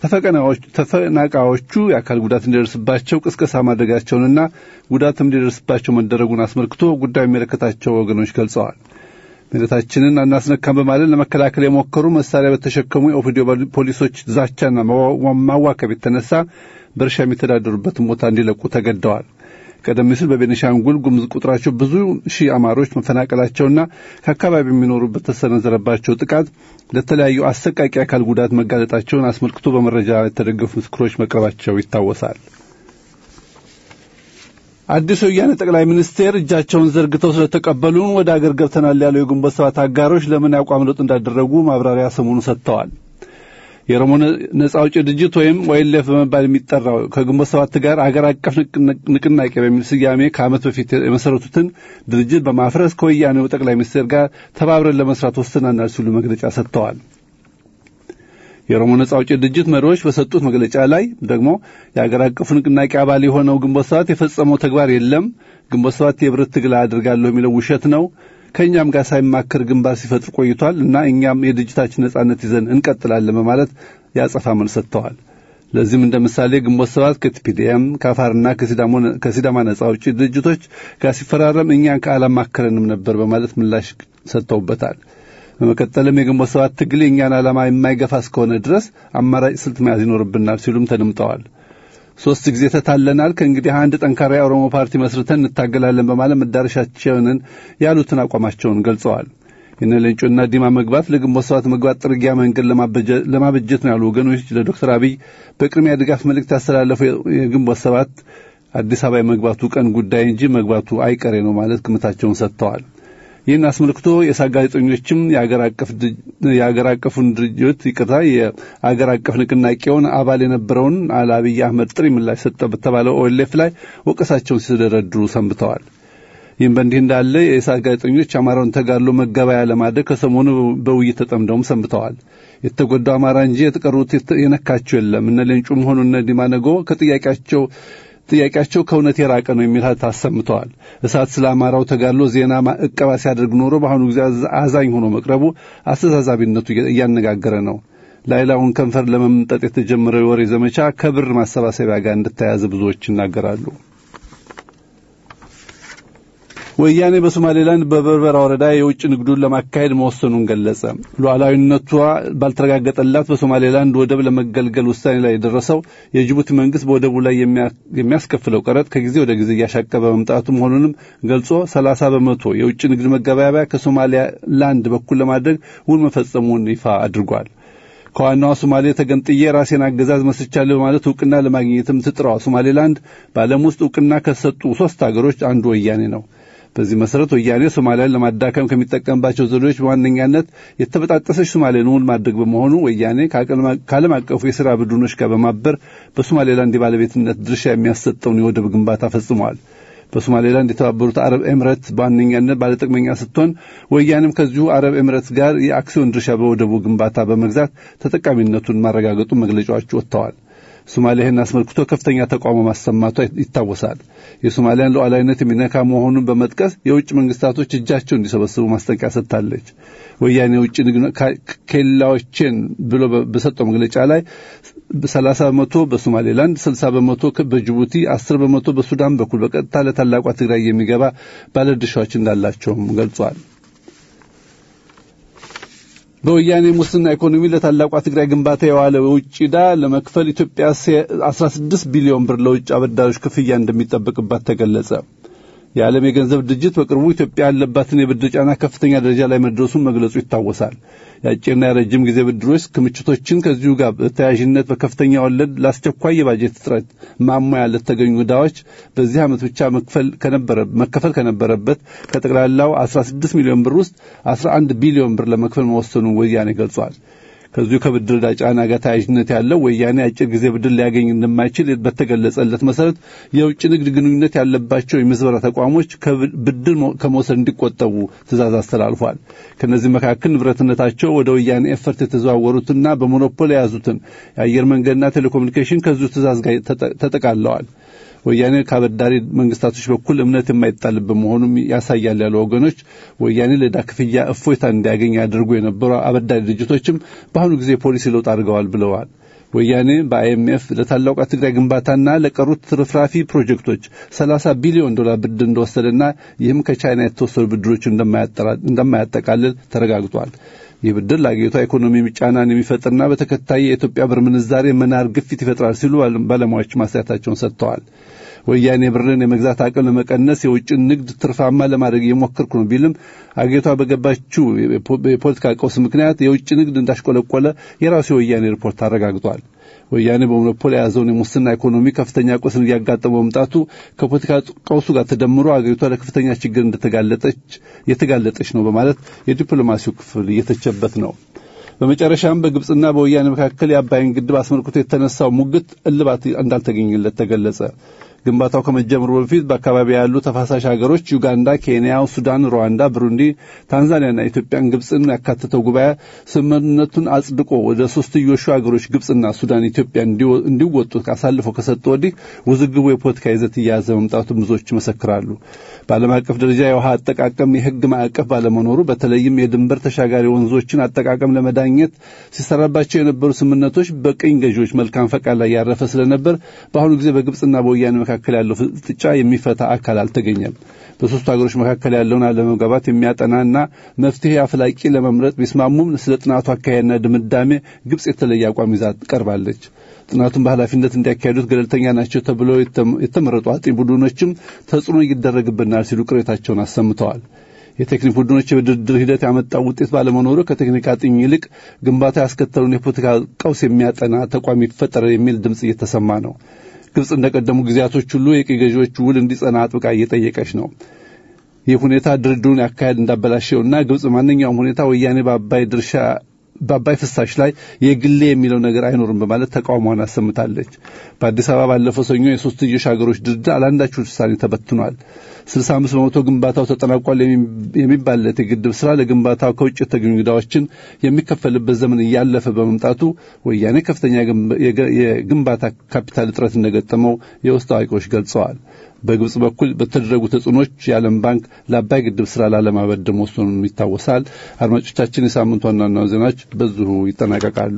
D: ተፈናቃዮቹ የአካል ጉዳት እንዲደርስባቸው ቅስቀሳ ማድረጋቸውንና ጉዳትም እንዲደርስባቸው መደረጉን አስመልክቶ ጉዳዩ የሚመለከታቸው ወገኖች ገልጸዋል። መሬታችንን አናስነካም በማለት ለመከላከል የሞከሩ መሳሪያ በተሸከሙ የኦፒዲዮ ፖሊሶች ዛቻና ማዋከብ የተነሳ በእርሻ የሚተዳደሩበትን ቦታ እንዲለቁ ተገደዋል። ቀደም ሲል በቤኒሻንጉል ጉሙዝ ቁጥራቸው ብዙ ሺህ አማሮች መፈናቀላቸውና ከአካባቢ የሚኖሩበት ተሰነዘረባቸው ጥቃት ለተለያዩ አሰቃቂ አካል ጉዳት መጋለጣቸውን አስመልክቶ በመረጃ የተደገፉ ምስክሮች መቅረባቸው ይታወሳል። አዲሱ የወያኔ ጠቅላይ ሚኒስቴር እጃቸውን ዘርግተው ስለተቀበሉን ወደ አገር ገብተናል ያለው የግንቦት ሰባት አጋሮች ለምን ያቋም ለውጥ እንዳደረጉ ማብራሪያ ሰሞኑን ሰጥተዋል። የኦሮሞ ነጻ አውጪ ድርጅት ወይም ኦኤልኤፍ በመባል የሚጠራው ከግንቦት ሰባት ጋር አገር አቀፍ ንቅናቄ በሚል ስያሜ ከዓመት በፊት የመሰረቱትን ድርጅት በማፍረስ ከወያኔው ጠቅላይ ሚኒስቴር ጋር ተባብረን ለመስራት ወስነናል ሲሉ መግለጫ ሰጥተዋል። የኦሮሞ ነጻ አውጪ ድርጅት መሪዎች በሰጡት መግለጫ ላይ ደግሞ የአገር አቀፉ ንቅናቄ አባል የሆነው ግንቦት ሰባት የፈጸመው ተግባር የለም፣ ግንቦት ሰባት የብረት ትግል አድርጋለሁ የሚለው ውሸት ነው ከእኛም ጋር ሳይማከር ግንባር ሲፈጥር ቆይቷል እና እኛም የድርጅታችን ነጻነት ይዘን እንቀጥላለን በማለት ያጸፋ መልስ ሰጥተዋል። ለዚህም እንደ ምሳሌ ግንቦት ሰባት ከቲፒዲኤም ከአፋርና ከሲዳማ ነጻ አውጪ ድርጅቶች ጋር ሲፈራረም እኛን ከአላማከረንም ነበር በማለት ምላሽ ሰጥተውበታል። በመቀጠልም የግንቦት ሰባት ትግል የእኛን ዓላማ የማይገፋ እስከሆነ ድረስ አማራጭ ስልት መያዝ ይኖርብናል ሲሉም ተደምጠዋል። ሶስት ጊዜ ተታለናል። ከእንግዲህ አንድ ጠንካራ የኦሮሞ ፓርቲ መስርተን እንታገላለን በማለት መዳረሻቸውን ያሉትን አቋማቸውን ገልጸዋል። የነ ሌንጮና ዲማ መግባት ለግንቦት ሰባት መግባት ጥርጊያ መንገድ ለማበጀት ነው ያሉ ወገኖች ለዶክተር አብይ በቅድሚያ ድጋፍ መልእክት ያስተላለፈው የግንቦት ሰባት አዲስ አበባ የመግባቱ ቀን ጉዳይ እንጂ መግባቱ አይቀሬ ነው ማለት ግምታቸውን ሰጥተዋል። ይህን አስመልክቶ የሳ ጋዜጠኞችም የአገር አቀፉን ድርጅት ይቅርታ የአገር አቀፍ ንቅናቄውን አባል የነበረውን አልአብይ አህመድ ጥሪ ምላሽ ሰጠ በተባለው ኦኤልኤፍ ላይ ወቀሳቸውን ሲደረድሩ ሰንብተዋል። ይህም በእንዲህ እንዳለ የኢሳት ጋዜጠኞች አማራውን ተጋድሎ መገበያ ለማድረግ ከሰሞኑ በውይይት ተጠምደውም ሰንብተዋል። የተጎዳው አማራ እንጂ የተቀሩት የነካቸው የለም። እነ ሌንጩም ሆኑ እነ ዲማነጎ ከጥያቄያቸው ጥያቄያቸው ከእውነት የራቀ ነው የሚል አሰምተዋል። እሳት ስለ አማራው ተጋድሎ ዜና እቀባ ሲያደርግ ኖሮ በአሁኑ ጊዜ አዛኝ ሆኖ መቅረቡ አስተዛዛቢነቱ እያነጋገረ ነው። ላይላውን ከንፈር ለመምጠጥ የተጀመረው የወሬ ዘመቻ ከብር ማሰባሰቢያ ጋር እንደተያያዘ ብዙዎች ይናገራሉ። ወያኔ በሶማሌላንድ በበርበራ ወረዳ የውጭ ንግዱን ለማካሄድ መወሰኑን ገለጸ። ሉዓላዊነቷ ባልተረጋገጠላት በሶማሌላንድ ወደብ ለመገልገል ውሳኔ ላይ የደረሰው የጅቡቲ መንግስት በወደቡ ላይ የሚያስከፍለው ቀረጥ ከጊዜ ወደ ጊዜ እያሻቀበ መምጣቱ መሆኑንም ገልጾ ሰላሳ በመቶ የውጭ ንግድ መገበያያ ከሶማሌላንድ በኩል ለማድረግ ውል መፈጸሙን ይፋ አድርጓል። ከዋናዋ ሶማሌ ተገንጥዬ ራሴን አገዛዝ መስቻለሁ በማለት እውቅና ለማግኘትም ትጥረዋ ሶማሌላንድ በዓለም ውስጥ እውቅና ከሰጡ ሶስት አገሮች አንዱ ወያኔ ነው። በዚህ መሰረት ወያኔ ሶማሊያን ለማዳከም ከሚጠቀምባቸው ዘዴዎች በዋነኛነት የተበጣጠሰች ሶማሌን እውን ማድረግ በመሆኑ ወያኔ ከዓለም አቀፉ የሥራ ቡድኖች ጋር በማበር በሶማሌላንድ የባለቤትነት ድርሻ የሚያሰጠውን የወደብ ግንባታ ፈጽመዋል። በሶማሌላንድ የተባበሩት አረብ ኤምረት በዋነኛነት ባለጥቅመኛ ስትሆን ወያኔም ከዚሁ አረብ ኤምረት ጋር የአክሲዮን ድርሻ በወደቡ ግንባታ በመግዛት ተጠቃሚነቱን ማረጋገጡ መግለጫዎች ወጥተዋል። ሶማሊያ ይህን አስመልክቶ ከፍተኛ ተቃውሞ ማሰማቷ ይታወሳል። የሶማሊያን ሉዓላዊነት የሚነካ መሆኑን በመጥቀስ የውጭ መንግስታቶች እጃቸው እንዲሰበስቡ ማስጠንቀቂያ ሰጥታለች። ወያኔ የውጭ ንግድ ኬላዎችን ብሎ በሰጠው መግለጫ ላይ ሰላሳ በመቶ በሶማሌላንድ፣ ስልሳ በመቶ በጅቡቲ፣ አስር በመቶ በሱዳን በኩል በቀጥታ ለታላቋ ትግራይ የሚገባ ባለድርሻዎች እንዳላቸውም ገልጿል። በወያኔ ሙስና ኢኮኖሚ ለታላቋ ትግራይ ግንባታ የዋለ የውጭ ዕዳ ለመክፈል ኢትዮጵያ 16 ቢሊዮን ብር ለውጭ አበዳሪዎች ክፍያ እንደሚጠበቅባት ተገለጸ። የዓለም የገንዘብ ድርጅት በቅርቡ ኢትዮጵያ ያለባትን የብድር ጫና ከፍተኛ ደረጃ ላይ መድረሱን መግለጹ ይታወሳል። የአጭርና የረጅም ጊዜ ብድሮች ክምችቶችን ከዚሁ ጋር በተያያዥነት በከፍተኛ ወለድ ለአስቸኳይ የባጀት እጥረት ማሟያ ለተገኙ ዕዳዎች በዚህ ዓመት ብቻ መከፈል ከነበረበት ከጠቅላላው 16 ሚሊዮን ብር ውስጥ 11 ቢሊዮን ብር ለመክፈል መወሰኑን ወያኔ ገልጿል። ከዚሁ ከብድር ዕዳ ጫና ጋር ተያያዥነት ያለው ወያኔ አጭር ጊዜ ብድር ሊያገኝ እንደማይችል በተገለጸለት መሰረት የውጭ ንግድ ግንኙነት ያለባቸው የምዝበራ ተቋሞች ብድር ከመውሰድ እንዲቆጠቡ ትእዛዝ አስተላልፏል። ከእነዚህ መካከል ንብረትነታቸው ወደ ወያኔ ኤፈርት የተዘዋወሩትና በሞኖፖል የያዙትን የአየር መንገድና ቴሌኮሙኒኬሽን ከዚሁ ትእዛዝ ጋር ተጠቃለዋል። ወያኔ ከአበዳሪ መንግስታቶች በኩል እምነት የማይጣልበት መሆኑም ያሳያል ያሉ ወገኖች ወያኔ ለዕዳ ክፍያ እፎይታ እንዲያገኝ ያደርጉ የነበሩ አበዳሪ ድርጅቶችም በአሁኑ ጊዜ ፖሊሲ ለውጥ አድርገዋል ብለዋል። ወያኔ በአይኤምኤፍ ለታላቋ ትግራይ ግንባታና ለቀሩት ትርፍራፊ ፕሮጀክቶች 30 ቢሊዮን ዶላር ብድር እንደወሰደና ይህም ከቻይና የተወሰዱ ብድሮች እንደማያጠቃልል ተረጋግጧል። ይህ ብድር ለአገሪቷ ኢኮኖሚ ጫናን የሚፈጥርና በተከታይ የኢትዮጵያ ብር ምንዛሬ መናር ግፊት ይፈጥራል ሲሉ ባለሙያዎች ማስተያየታቸውን ሰጥተዋል። ወያኔ ብርን የመግዛት አቅም ለመቀነስ የውጭን ንግድ ትርፋማ ለማድረግ እየሞከርኩ ነው ቢልም አገሪቷ በገባችው የፖለቲካ ቀውስ ምክንያት የውጭ ንግድ እንዳሽቆለቆለ የራሱ የወያኔ ሪፖርት አረጋግጧል። ወያኔ በሞኖፖል የያዘውን የሙስና ኢኮኖሚ ከፍተኛ ቀውስን እያጋጠመ መምጣቱ ከፖለቲካ ቀውሱ ጋር ተደምሮ አገሪቷ ለከፍተኛ ችግር እንደተጋለጠች የተጋለጠች ነው በማለት የዲፕሎማሲው ክፍል እየተቸበት ነው። በመጨረሻም በግብፅና በወያኔ መካከል የአባይን ግድብ አስመልክቶ የተነሳው ሙግት እልባት እንዳልተገኘለት ተገለጸ። ግንባታው ከመጀመሩ በፊት በአካባቢ ያሉ ተፋሳሽ ሀገሮች ዩጋንዳ፣ ኬንያ፣ ሱዳን፣ ሩዋንዳ፣ ብሩንዲ፣ ታንዛኒያና ኢትዮጵያን ግብፅን ያካተተው ጉባኤ ስምምነቱን አጽድቆ ወደ ሶስትዮሹ ሀገሮች ግብፅና ሱዳን ኢትዮጵያ እንዲወጡ አሳልፈው ከሰጡ ወዲህ ውዝግቡ የፖለቲካ ይዘት እየያዘ መምጣቱን ብዙዎች ይመሰክራሉ። በዓለም አቀፍ ደረጃ የውሃ አጠቃቀም የሕግ ማዕቀፍ ባለመኖሩ በተለይም የድንበር ተሻጋሪ ወንዞችን አጠቃቀም ለመዳኘት ሲሰራባቸው የነበሩ ስምምነቶች በቅኝ ገዢዎች መልካም ፈቃድ ላይ ያረፈ ስለነበር በአሁኑ ጊዜ በግብፅና በወያኔ መካከል ያለው ፍጥጫ የሚፈታ አካል አልተገኘም። በሶስቱ ሀገሮች መካከል ያለውን አለመግባባት የሚያጠናና መፍትሄ አፍላቂ ለመምረጥ ቢስማሙም ስለ ጥናቱ አካሄድና ድምዳሜ ግብፅ የተለየ አቋም ይዛ ቀርባለች። ጥናቱን በኃላፊነት እንዲያካሄዱት ገለልተኛ ናቸው ተብለው የተመረጡ አጥኚ ቡድኖችም ተጽዕኖ ይደረግብናል ሲሉ ቅሬታቸውን አሰምተዋል። የቴክኒክ ቡድኖች የድርድር ሂደት ያመጣው ውጤት ባለመኖሩ ከቴክኒክ አጥኚ ይልቅ ግንባታ ያስከተለውን የፖለቲካ ቀውስ የሚያጠና ተቋም ይፈጠር የሚል ድምፅ እየተሰማ ነው። ግብፅ እንደቀደሙ ጊዜያቶች ሁሉ የቅኝ ገዢዎች ውል እንዲጸና አጥብቃ እየጠየቀች ነው። ይህ ሁኔታ ድርድሩን ያካሄድ እንዳበላሸውና ግብፅ ማንኛውም ሁኔታ ወያኔ በአባይ ድርሻ በአባይ ፍሳሽ ላይ የግሌ የሚለው ነገር አይኖርም በማለት ተቃውሟን አሰምታለች። በአዲስ አበባ ባለፈው ሰኞ የሶስትዮሽ ሀገሮች ድርድር አላንዳች ውሳኔ ተበትኗል። 65 በመቶ ግንባታው ተጠናቋል የሚባልለት የግድብ ስራ ለግንባታው ከውጭ የተገኙ ዕዳዎችን የሚከፈልበት ዘመን እያለፈ በመምጣቱ ወያኔ ከፍተኛ የግንባታ ካፒታል እጥረት እንደገጠመው የውስጥ አዋቂዎች ገልጸዋል። በግብጽ በኩል በተደረጉ ተጽዕኖች የዓለም ባንክ ለአባይ ግድብ ስራ ላለማበደር መወሰኑም ይታወሳል። አድማጮቻችን፣ የሳምንቱ ዋና ዋና ዜናዎች በዚሁ ይጠናቀቃሉ።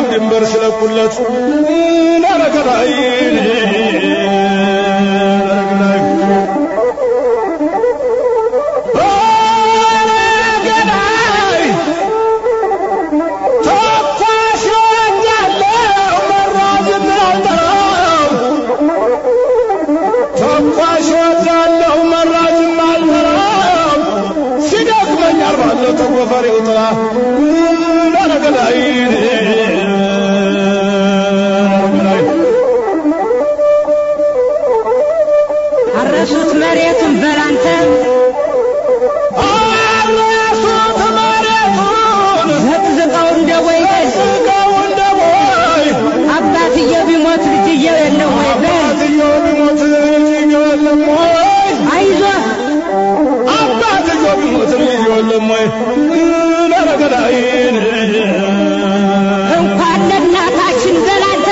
E: ድንበር ስለቁለት ነረገዳይ ነረገዳይ ተኳሽ ወዳለው መራዝን አልጠራም ተኳሽ ወዳለው መራዝም አልጠራም ሲደክመኝ አርባለሁ ተጎፈሬው ጥላ ነረገዳይ
F: አረሱት መሬቱን በላንተ
E: አረሱት መሬቱን
F: ዘቅዝቀው እንደ ወይበል
E: ስቀው እንደ ቦይ
F: አባትየው ቢሞት ልጅየው የለው ወይ በል
E: አባትየው ቢሞት ልጅየው የለም ወይ
F: አይዞህ
E: አባትየው ቢሞት ልጅየው የለም ወይ ነረገዳይን
F: እንኳን ለእናታችን በላንተ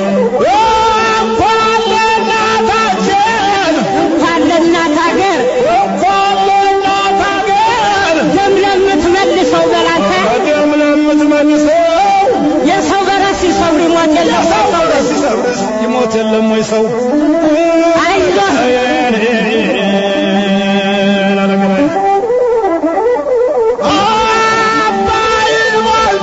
E: እንኳን ለእናታችን
F: እንኳን ለእናት አገር
E: እንኳን ለእናት አገር
F: ደም ለምትመልሰው በላንተ
E: በደም ለምትመልሰው
F: የሰው በረሲ ሰው ሊሞት የለው
E: ሰው በረስ ሲሰብርስ ይሞት የለም ወይ ሰው
F: አይዞህ
E: አባይ ሞልቶ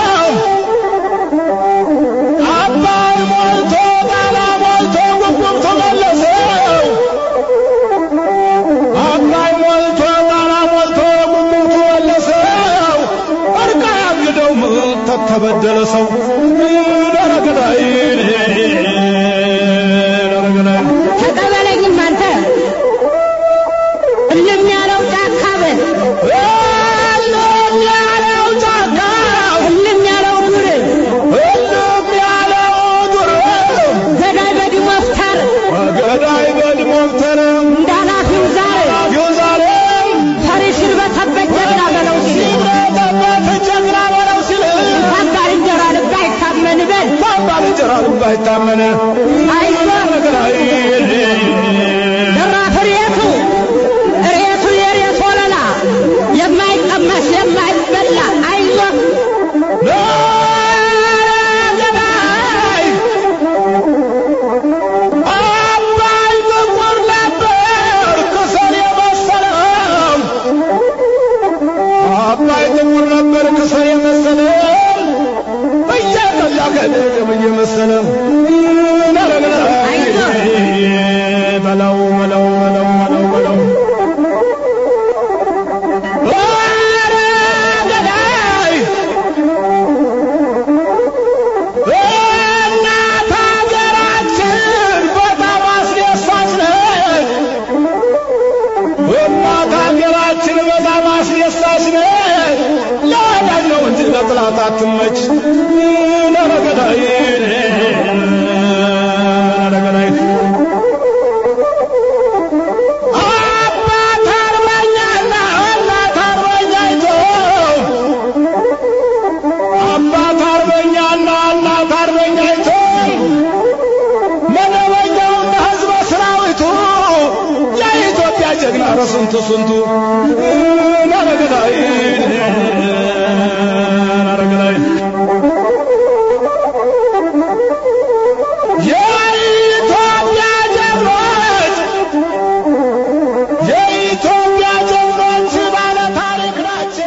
E: አባይ ሞልቶ ጣና ሞልቶ ጉጉም ተመለሰው አባይ ሞልቶ ጣና ሞልቶ ጉጉም ተመለሰው እርቃ ያግደው ተተበደለ ሰው ደረገዳይ ደረገዳይ
F: ተቀበለኝም አንተ እልም ያለው ጫካ በል
E: እልም ያለው ጫካ
F: እልም ያለው ዱር
E: እልም ያለው ዱር
F: ገዳይ በዲሞፍታር
E: ገዳይ በድሞምተር
F: እንዳላፊው ዛሬ
E: ኢየሩሳሌም
F: ፈሪሽን በተበት ጀግና በለው ሲል
E: ሲመጣበት ጀግና በለው ሲል
F: እንኳን ባልንጀራ ልብ አይታመን በል
E: ባልንጀራ ልብ አይታመን
F: አይዞህ
E: ገዳይ
F: ደራፍ ሬቱ ሬቱ የሬት ወለላ የማይቀመስ የማይበላ አይዞህ
E: ገዳይ አባይ ጥቁር ነበር ክሰል የመሰለው አባይ ጥቁር ነበር ክሰል የመሰለው እያቀላ ከደም እየመሰለ በለው በለው በለው በለው በለው ኧረ ገዳይ እናት ሀገራችን በጣም አስደሳች ነች። እናት ሀገራችን በጣም አስደሳች ነች። ለወዳጅ ነው እንጂ ለጥላት አትመች። ለረገዳይ ለረገዳይ አባት አርበኛና እናት አርበኛይቶ አባት አርበኛና እናት አርበኛይቱ መደበኛውና ሕዝበ ሰራዊቱ የኢትዮጵያ ጀግና ኧረ ስንቱ ስንቱ ነረገዳይ ነረገዳይ የኢትዮጵያ ጀግኖች የኢትዮጵያ ጀግኖች ባለ ታሪክ ናቸው።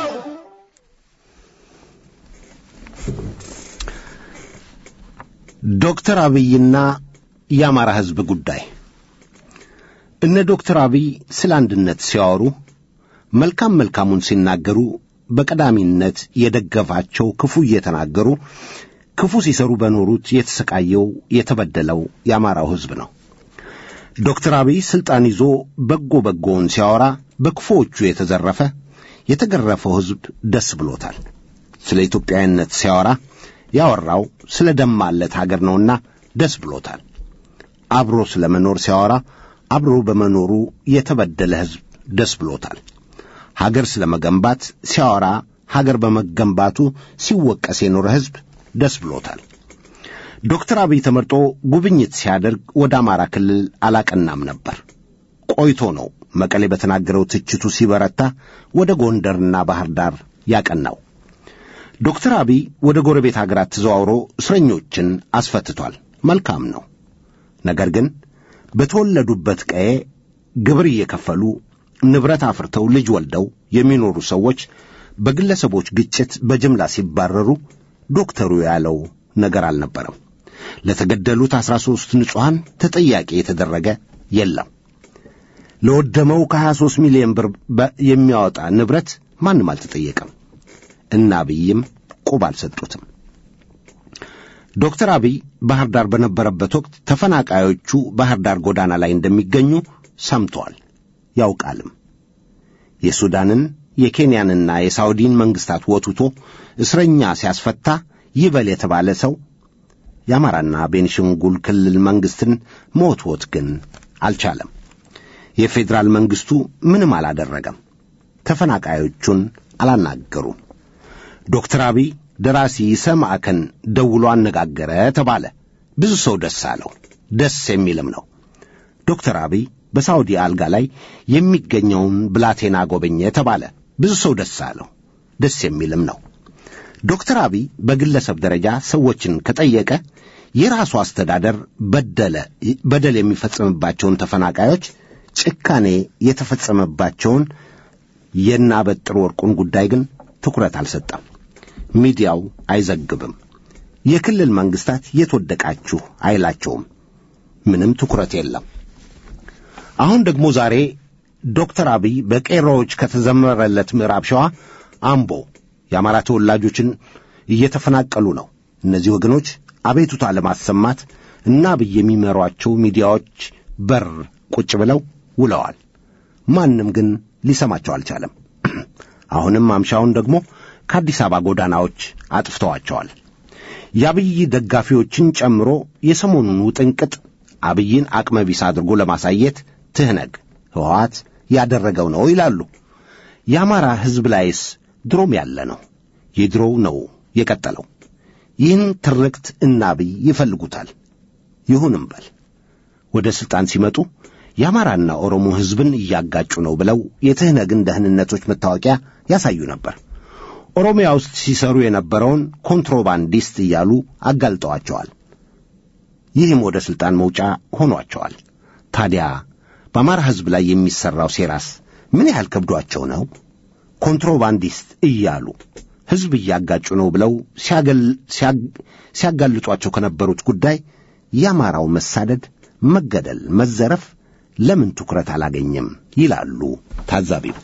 B: ዶክተር አብይና የአማራ ሕዝብ ጉዳይ እነ ዶክተር አብይ ስለ አንድነት ሲያወሩ መልካም መልካሙን ሲናገሩ በቀዳሚነት የደገፋቸው ክፉ እየተናገሩ ክፉ ሲሰሩ በኖሩት የተሰቃየው የተበደለው የአማራው ሕዝብ ነው። ዶክተር አብይ ሥልጣን ይዞ በጎ በጎውን ሲያወራ በክፉዎቹ የተዘረፈ የተገረፈው ሕዝብ ደስ ብሎታል። ስለ ኢትዮጵያዊነት ሲያወራ ያወራው ስለ ደማለት አገር ነውና ደስ ብሎታል። አብሮ ስለ መኖር ሲያወራ አብሮ በመኖሩ የተበደለ ሕዝብ ደስ ብሎታል። ሀገር ስለ መገንባት ሲያወራ ሀገር በመገንባቱ ሲወቀስ የኖረ ሕዝብ ደስ ብሎታል። ዶክተር አብይ ተመርጦ ጉብኝት ሲያደርግ ወደ አማራ ክልል አላቀናም ነበር። ቆይቶ ነው መቀሌ በተናገረው ትችቱ ሲበረታ ወደ ጎንደርና ባህር ዳር ያቀናው። ዶክተር አብይ ወደ ጎረቤት ሀገራት ተዘዋውሮ እስረኞችን አስፈትቷል። መልካም ነው። ነገር ግን በተወለዱበት ቀዬ ግብር እየከፈሉ ንብረት አፍርተው ልጅ ወልደው የሚኖሩ ሰዎች በግለሰቦች ግጭት በጅምላ ሲባረሩ ዶክተሩ ያለው ነገር አልነበረም። ለተገደሉት አስራ ሦስት ንጹሐን ተጠያቂ የተደረገ የለም። ለወደመው ከ23 ሚሊዮን ብር የሚያወጣ ንብረት ማንም አልተጠየቀም። እና አብይም ቁብ አልሰጡትም። ዶክተር አብይ ባህር ዳር በነበረበት ወቅት ተፈናቃዮቹ ባህር ዳር ጎዳና ላይ እንደሚገኙ ሰምተዋል፣ ያውቃልም። የሱዳንን የኬንያንና የሳውዲን መንግሥታት ወትቶ እስረኛ ሲያስፈታ ይበል የተባለ ሰው የአማራና ቤንሻንጉል ክልል መንግሥትን መወትወት ግን አልቻለም። የፌዴራል መንግሥቱ ምንም አላደረገም። ተፈናቃዮቹን አላናገሩም። ዶክተር አብይ ደራሲ ይሰማዕከን ደውሎ አነጋገረ ተባለ። ብዙ ሰው ደስ አለው። ደስ የሚልም ነው። ዶክተር አብይ በሳውዲ አልጋ ላይ የሚገኘውን ብላቴና ጎበኘ ተባለ። ብዙ ሰው ደስ አለው። ደስ የሚልም ነው። ዶክተር አብይ በግለሰብ ደረጃ ሰዎችን ከጠየቀ የራሱ አስተዳደር በደለ በደል የሚፈጸምባቸውን ተፈናቃዮች ጭካኔ የተፈጸመባቸውን የናበጥር ወርቁን ጉዳይ ግን ትኩረት አልሰጠም። ሚዲያው አይዘግብም። የክልል መንግስታት የተወደቃችሁ አይላቸውም። ምንም ትኩረት የለም። አሁን ደግሞ ዛሬ ዶክተር አብይ በቄሮዎች ከተዘመረለት ምዕራብ ሸዋ አምቦ የአማራ ተወላጆችን እየተፈናቀሉ ነው። እነዚህ ወገኖች አቤቱታ ለማሰማት እና አብይ የሚመሯቸው ሚዲያዎች በር ቁጭ ብለው ውለዋል። ማንም ግን ሊሰማቸው አልቻለም። አሁንም ማምሻውን ደግሞ ከአዲስ አበባ ጎዳናዎች አጥፍተዋቸዋል። የአብይ ደጋፊዎችን ጨምሮ የሰሞኑን ውጥንቅጥ አብይን አቅመቢስ አድርጎ ለማሳየት ትህነግ ህወሓት ያደረገው ነው ይላሉ። የአማራ ሕዝብ ላይስ ድሮም ያለ ነው። የድሮው ነው የቀጠለው። ይህን ትርክት እና አብይ ይፈልጉታል። ይሁንም በል ወደ ሥልጣን ሲመጡ የአማራና ኦሮሞ ሕዝብን እያጋጩ ነው ብለው የትህነግን ደህንነቶች መታወቂያ ያሳዩ ነበር። ኦሮሚያ ውስጥ ሲሰሩ የነበረውን ኮንትሮባንዲስት እያሉ አጋልጠዋቸዋል። ይህም ወደ ሥልጣን መውጫ ሆኗቸዋል። ታዲያ በአማራ ሕዝብ ላይ የሚሠራው ሴራስ ምን ያህል ከብዷቸው ነው? ኮንትሮባንዲስት እያሉ ሕዝብ እያጋጩ ነው ብለው ሲያጋልጧቸው ከነበሩት ጉዳይ የአማራው መሳደድ፣ መገደል፣ መዘረፍ ለምን ትኩረት አላገኘም ይላሉ ታዛቢው።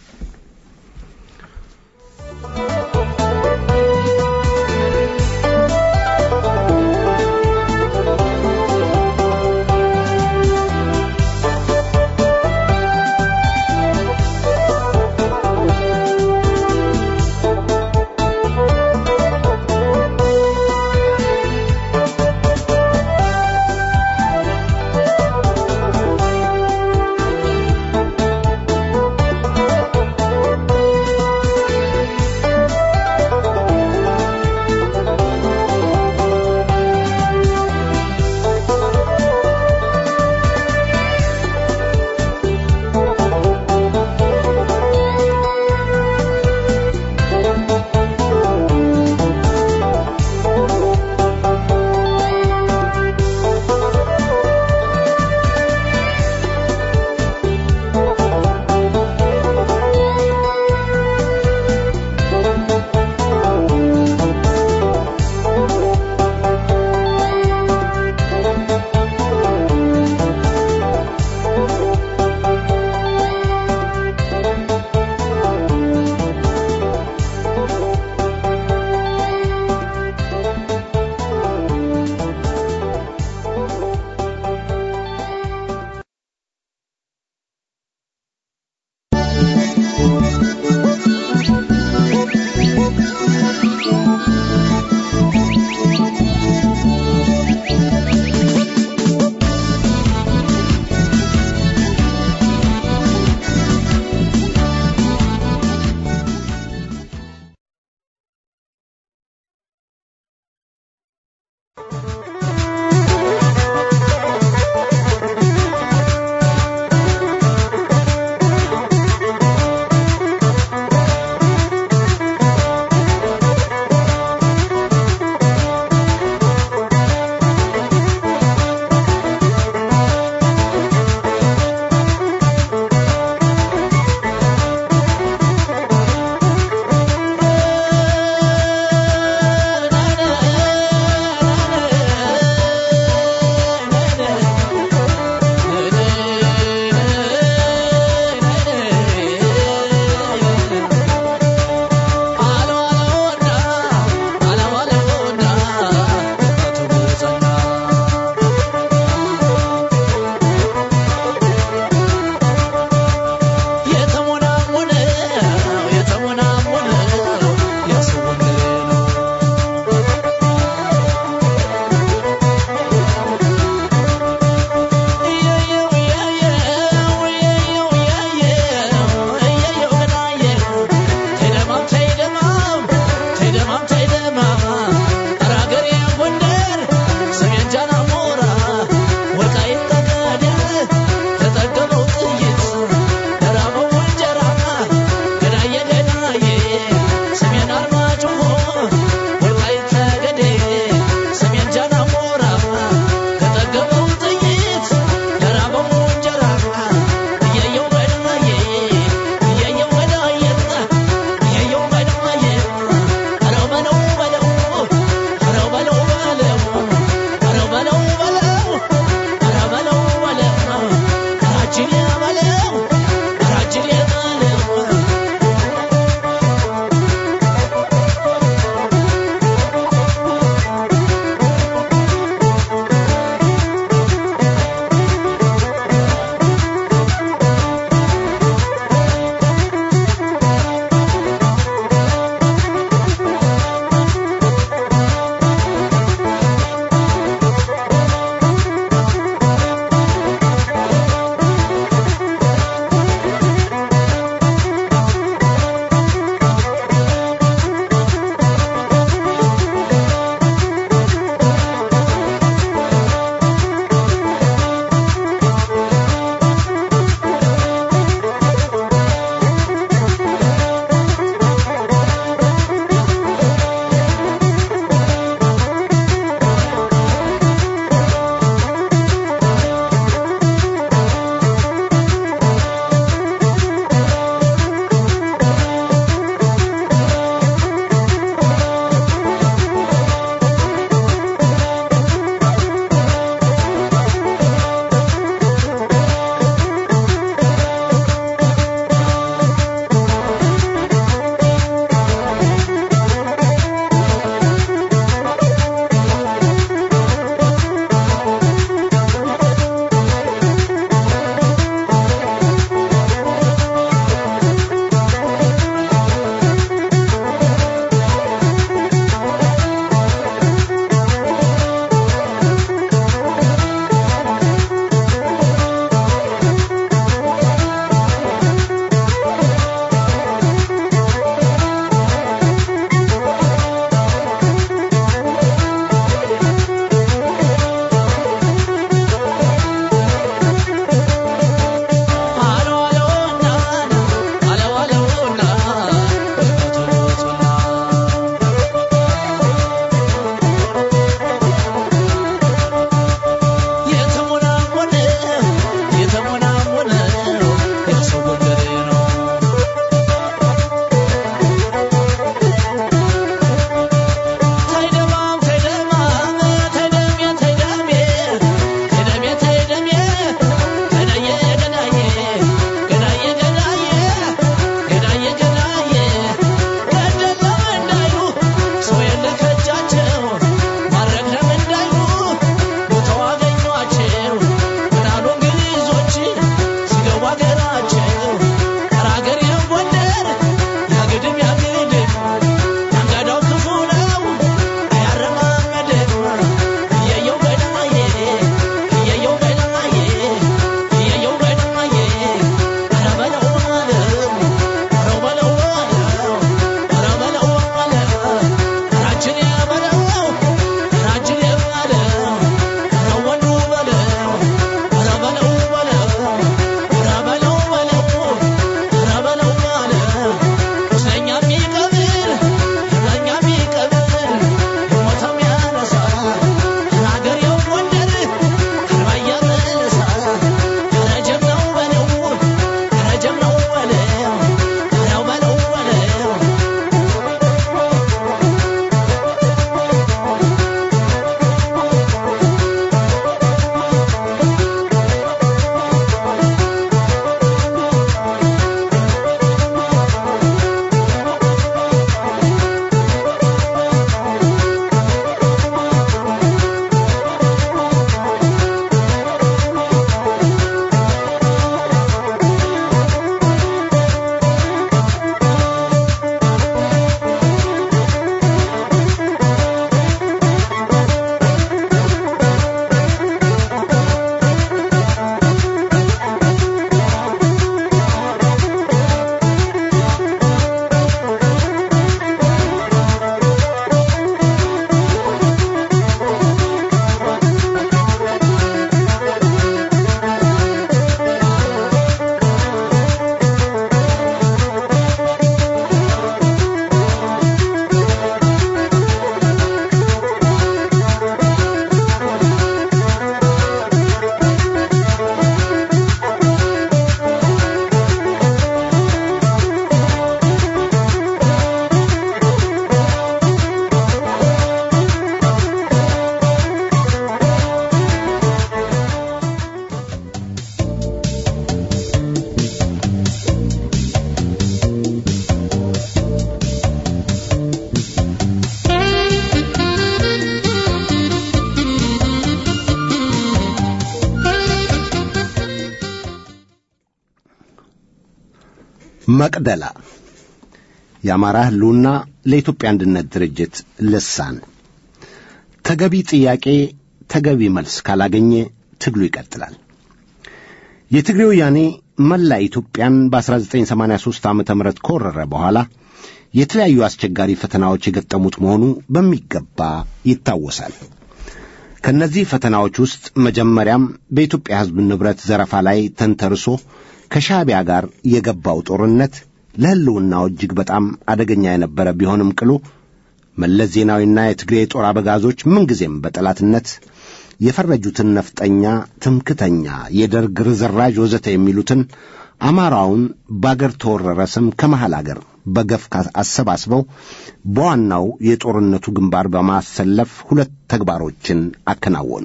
B: መቅደላ የአማራ ሕልውና ለኢትዮጵያ አንድነት ድርጅት ልሳን ተገቢ ጥያቄ ተገቢ መልስ ካላገኘ ትግሉ ይቀጥላል። የትግሬ ወያኔ መላ ኢትዮጵያን በ1983 ዓ ም ከወረረ በኋላ የተለያዩ አስቸጋሪ ፈተናዎች የገጠሙት መሆኑ በሚገባ ይታወሳል። ከእነዚህ ፈተናዎች ውስጥ መጀመሪያም በኢትዮጵያ ሕዝብ ንብረት ዘረፋ ላይ ተንተርሶ ከሻዕቢያ ጋር የገባው ጦርነት ለሕልውናው እጅግ በጣም አደገኛ የነበረ ቢሆንም ቅሉ መለስ ዜናዊና የትግሬ የጦር አበጋዞች ምንጊዜም በጠላትነት የፈረጁትን ነፍጠኛ፣ ትምክተኛ፣ የደርግ ርዝራዥ ወዘተ የሚሉትን አማራውን በአገር ተወረረ ስም ከመሐል አገር በገፍ አሰባስበው በዋናው የጦርነቱ ግንባር በማሰለፍ ሁለት ተግባሮችን አከናወኑ።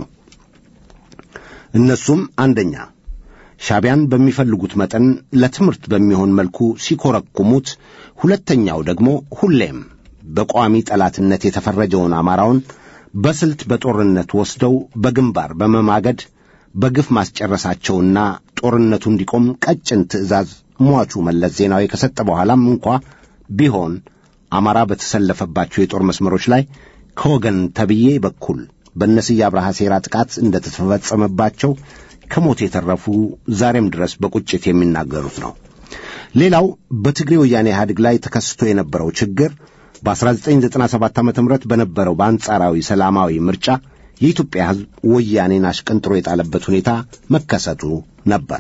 B: እነሱም አንደኛ ሻዕቢያን በሚፈልጉት መጠን ለትምህርት በሚሆን መልኩ ሲኮረኩሙት፣ ሁለተኛው ደግሞ ሁሌም በቋሚ ጠላትነት የተፈረጀውን አማራውን በስልት በጦርነት ወስደው በግንባር በመማገድ በግፍ ማስጨረሳቸውና ጦርነቱ እንዲቆም ቀጭን ትዕዛዝ ሟቹ መለስ ዜናዊ ከሰጠ በኋላም እንኳ ቢሆን አማራ በተሰለፈባቸው የጦር መስመሮች ላይ ከወገን ተብዬ በኩል በነስዬ አብርሃ ሴራ ጥቃት እንደተፈጸመባቸው ከሞት የተረፉ ዛሬም ድረስ በቁጭት የሚናገሩት ነው። ሌላው በትግሬ ወያኔ ኢህአዴግ ላይ ተከስቶ የነበረው ችግር በ1997 ዓ ም በነበረው በአንጻራዊ ሰላማዊ ምርጫ የኢትዮጵያ ሕዝብ ወያኔን አሽቀንጥሮ የጣለበት ሁኔታ መከሰቱ ነበር።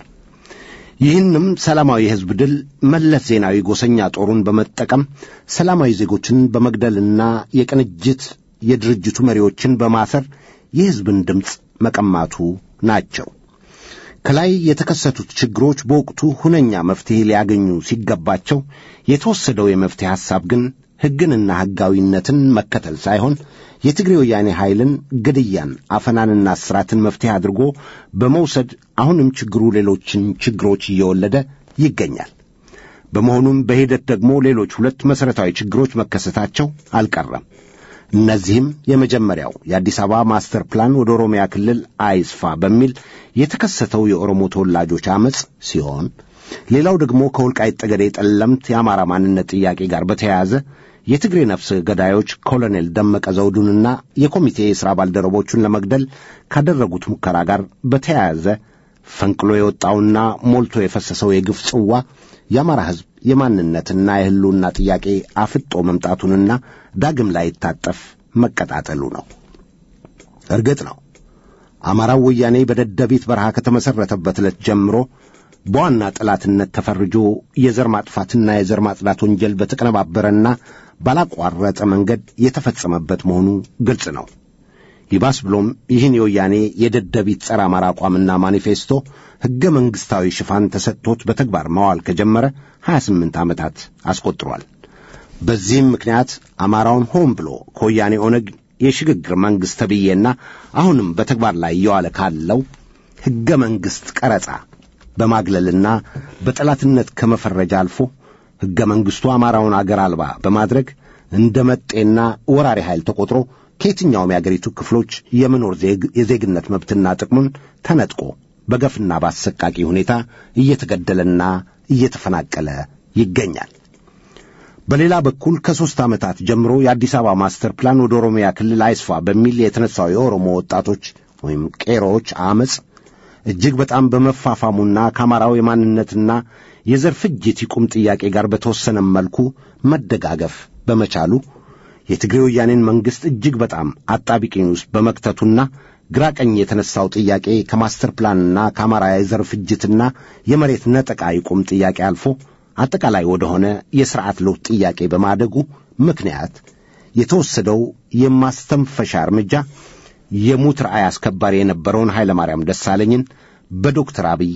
B: ይህንም ሰላማዊ የሕዝብ ድል መለስ ዜናዊ ጎሰኛ ጦሩን በመጠቀም ሰላማዊ ዜጎችን በመግደልና የቅንጅት የድርጅቱ መሪዎችን በማሰር የሕዝብን ድምፅ መቀማቱ ናቸው። ከላይ የተከሰቱት ችግሮች በወቅቱ ሁነኛ መፍትሔ ሊያገኙ ሲገባቸው የተወሰደው የመፍትሔ ሐሳብ ግን ሕግንና ሕጋዊነትን መከተል ሳይሆን የትግሬ ወያኔ ኃይልን ግድያን፣ አፈናንና እስራትን መፍትሔ አድርጎ በመውሰድ አሁንም ችግሩ ሌሎችን ችግሮች እየወለደ ይገኛል። በመሆኑም በሂደት ደግሞ ሌሎች ሁለት መሠረታዊ ችግሮች መከሰታቸው አልቀረም። እነዚህም የመጀመሪያው የአዲስ አበባ ማስተር ፕላን ወደ ኦሮሚያ ክልል አይስፋ በሚል የተከሰተው የኦሮሞ ተወላጆች ዐመፅ ሲሆን ሌላው ደግሞ ከወልቃይት ጠገዴ ጠለምት የአማራ ማንነት ጥያቄ ጋር በተያያዘ የትግሬ ነፍስ ገዳዮች ኮሎኔል ደመቀ ዘውዱንና የኮሚቴ የሥራ ባልደረቦቹን ለመግደል ካደረጉት ሙከራ ጋር በተያያዘ ፈንቅሎ የወጣውና ሞልቶ የፈሰሰው የግፍ ጽዋ የአማራ ሕዝብ የማንነትና የሕልውና ጥያቄ አፍጦ መምጣቱንና ዳግም ላይታጠፍ መቀጣጠሉ ነው። እርግጥ ነው አማራው ወያኔ በደደቢት በረሃ ከተመሠረተበት ዕለት ጀምሮ በዋና ጠላትነት ተፈርጆ የዘር ማጥፋትና የዘር ማጽዳት ወንጀል በተቀነባበረና ባላቋረጠ መንገድ የተፈጸመበት መሆኑ ግልጽ ነው። ይባስ ብሎም ይህን የወያኔ የደደቢት ጸረ አማራ አቋምና ማኒፌስቶ ሕገ መንግሥታዊ ሽፋን ተሰጥቶት በተግባር ማዋል ከጀመረ 28 ዓመታት አስቆጥሯል። በዚህም ምክንያት አማራውን ሆን ብሎ ከወያኔ ኦነግ የሽግግር መንግሥት ተብዬና አሁንም በተግባር ላይ እየዋለ ካለው ሕገ መንግሥት ቀረጻ በማግለልና በጠላትነት ከመፈረጃ አልፎ ሕገ መንግሥቱ አማራውን አገር አልባ በማድረግ እንደ መጤና ወራሪ ኃይል ተቆጥሮ ከየትኛውም የአገሪቱ ክፍሎች የመኖር የዜግነት መብትና ጥቅሙን ተነጥቆ በገፍና በአሰቃቂ ሁኔታ እየተገደለና እየተፈናቀለ ይገኛል። በሌላ በኩል ከሦስት ዓመታት ጀምሮ የአዲስ አበባ ማስተር ፕላን ወደ ኦሮሚያ ክልል አይስፋ በሚል የተነሳው የኦሮሞ ወጣቶች ወይም ቄሮዎች አመፅ እጅግ በጣም በመፋፋሙና ከአማራው የማንነትና የዘር ፍጅት ይቁም ጥያቄ ጋር በተወሰነ መልኩ መደጋገፍ በመቻሉ የትግሬ ወያኔን መንግሥት እጅግ በጣም አጣቢቂኝ ውስጥ በመክተቱና ግራ ቀኝ የተነሳው ጥያቄ ከማስተር ፕላንና ከአማራ የዘር ፍጅትና የመሬት ነጠቃ ይቁም ጥያቄ አልፎ አጠቃላይ ወደሆነ የሥርዓት ለውጥ ጥያቄ በማደጉ ምክንያት የተወሰደው የማስተንፈሻ እርምጃ የሙት ራእይ አስከባሪ የነበረውን ኃይለ ማርያም ደሳለኝን በዶክተር አብይ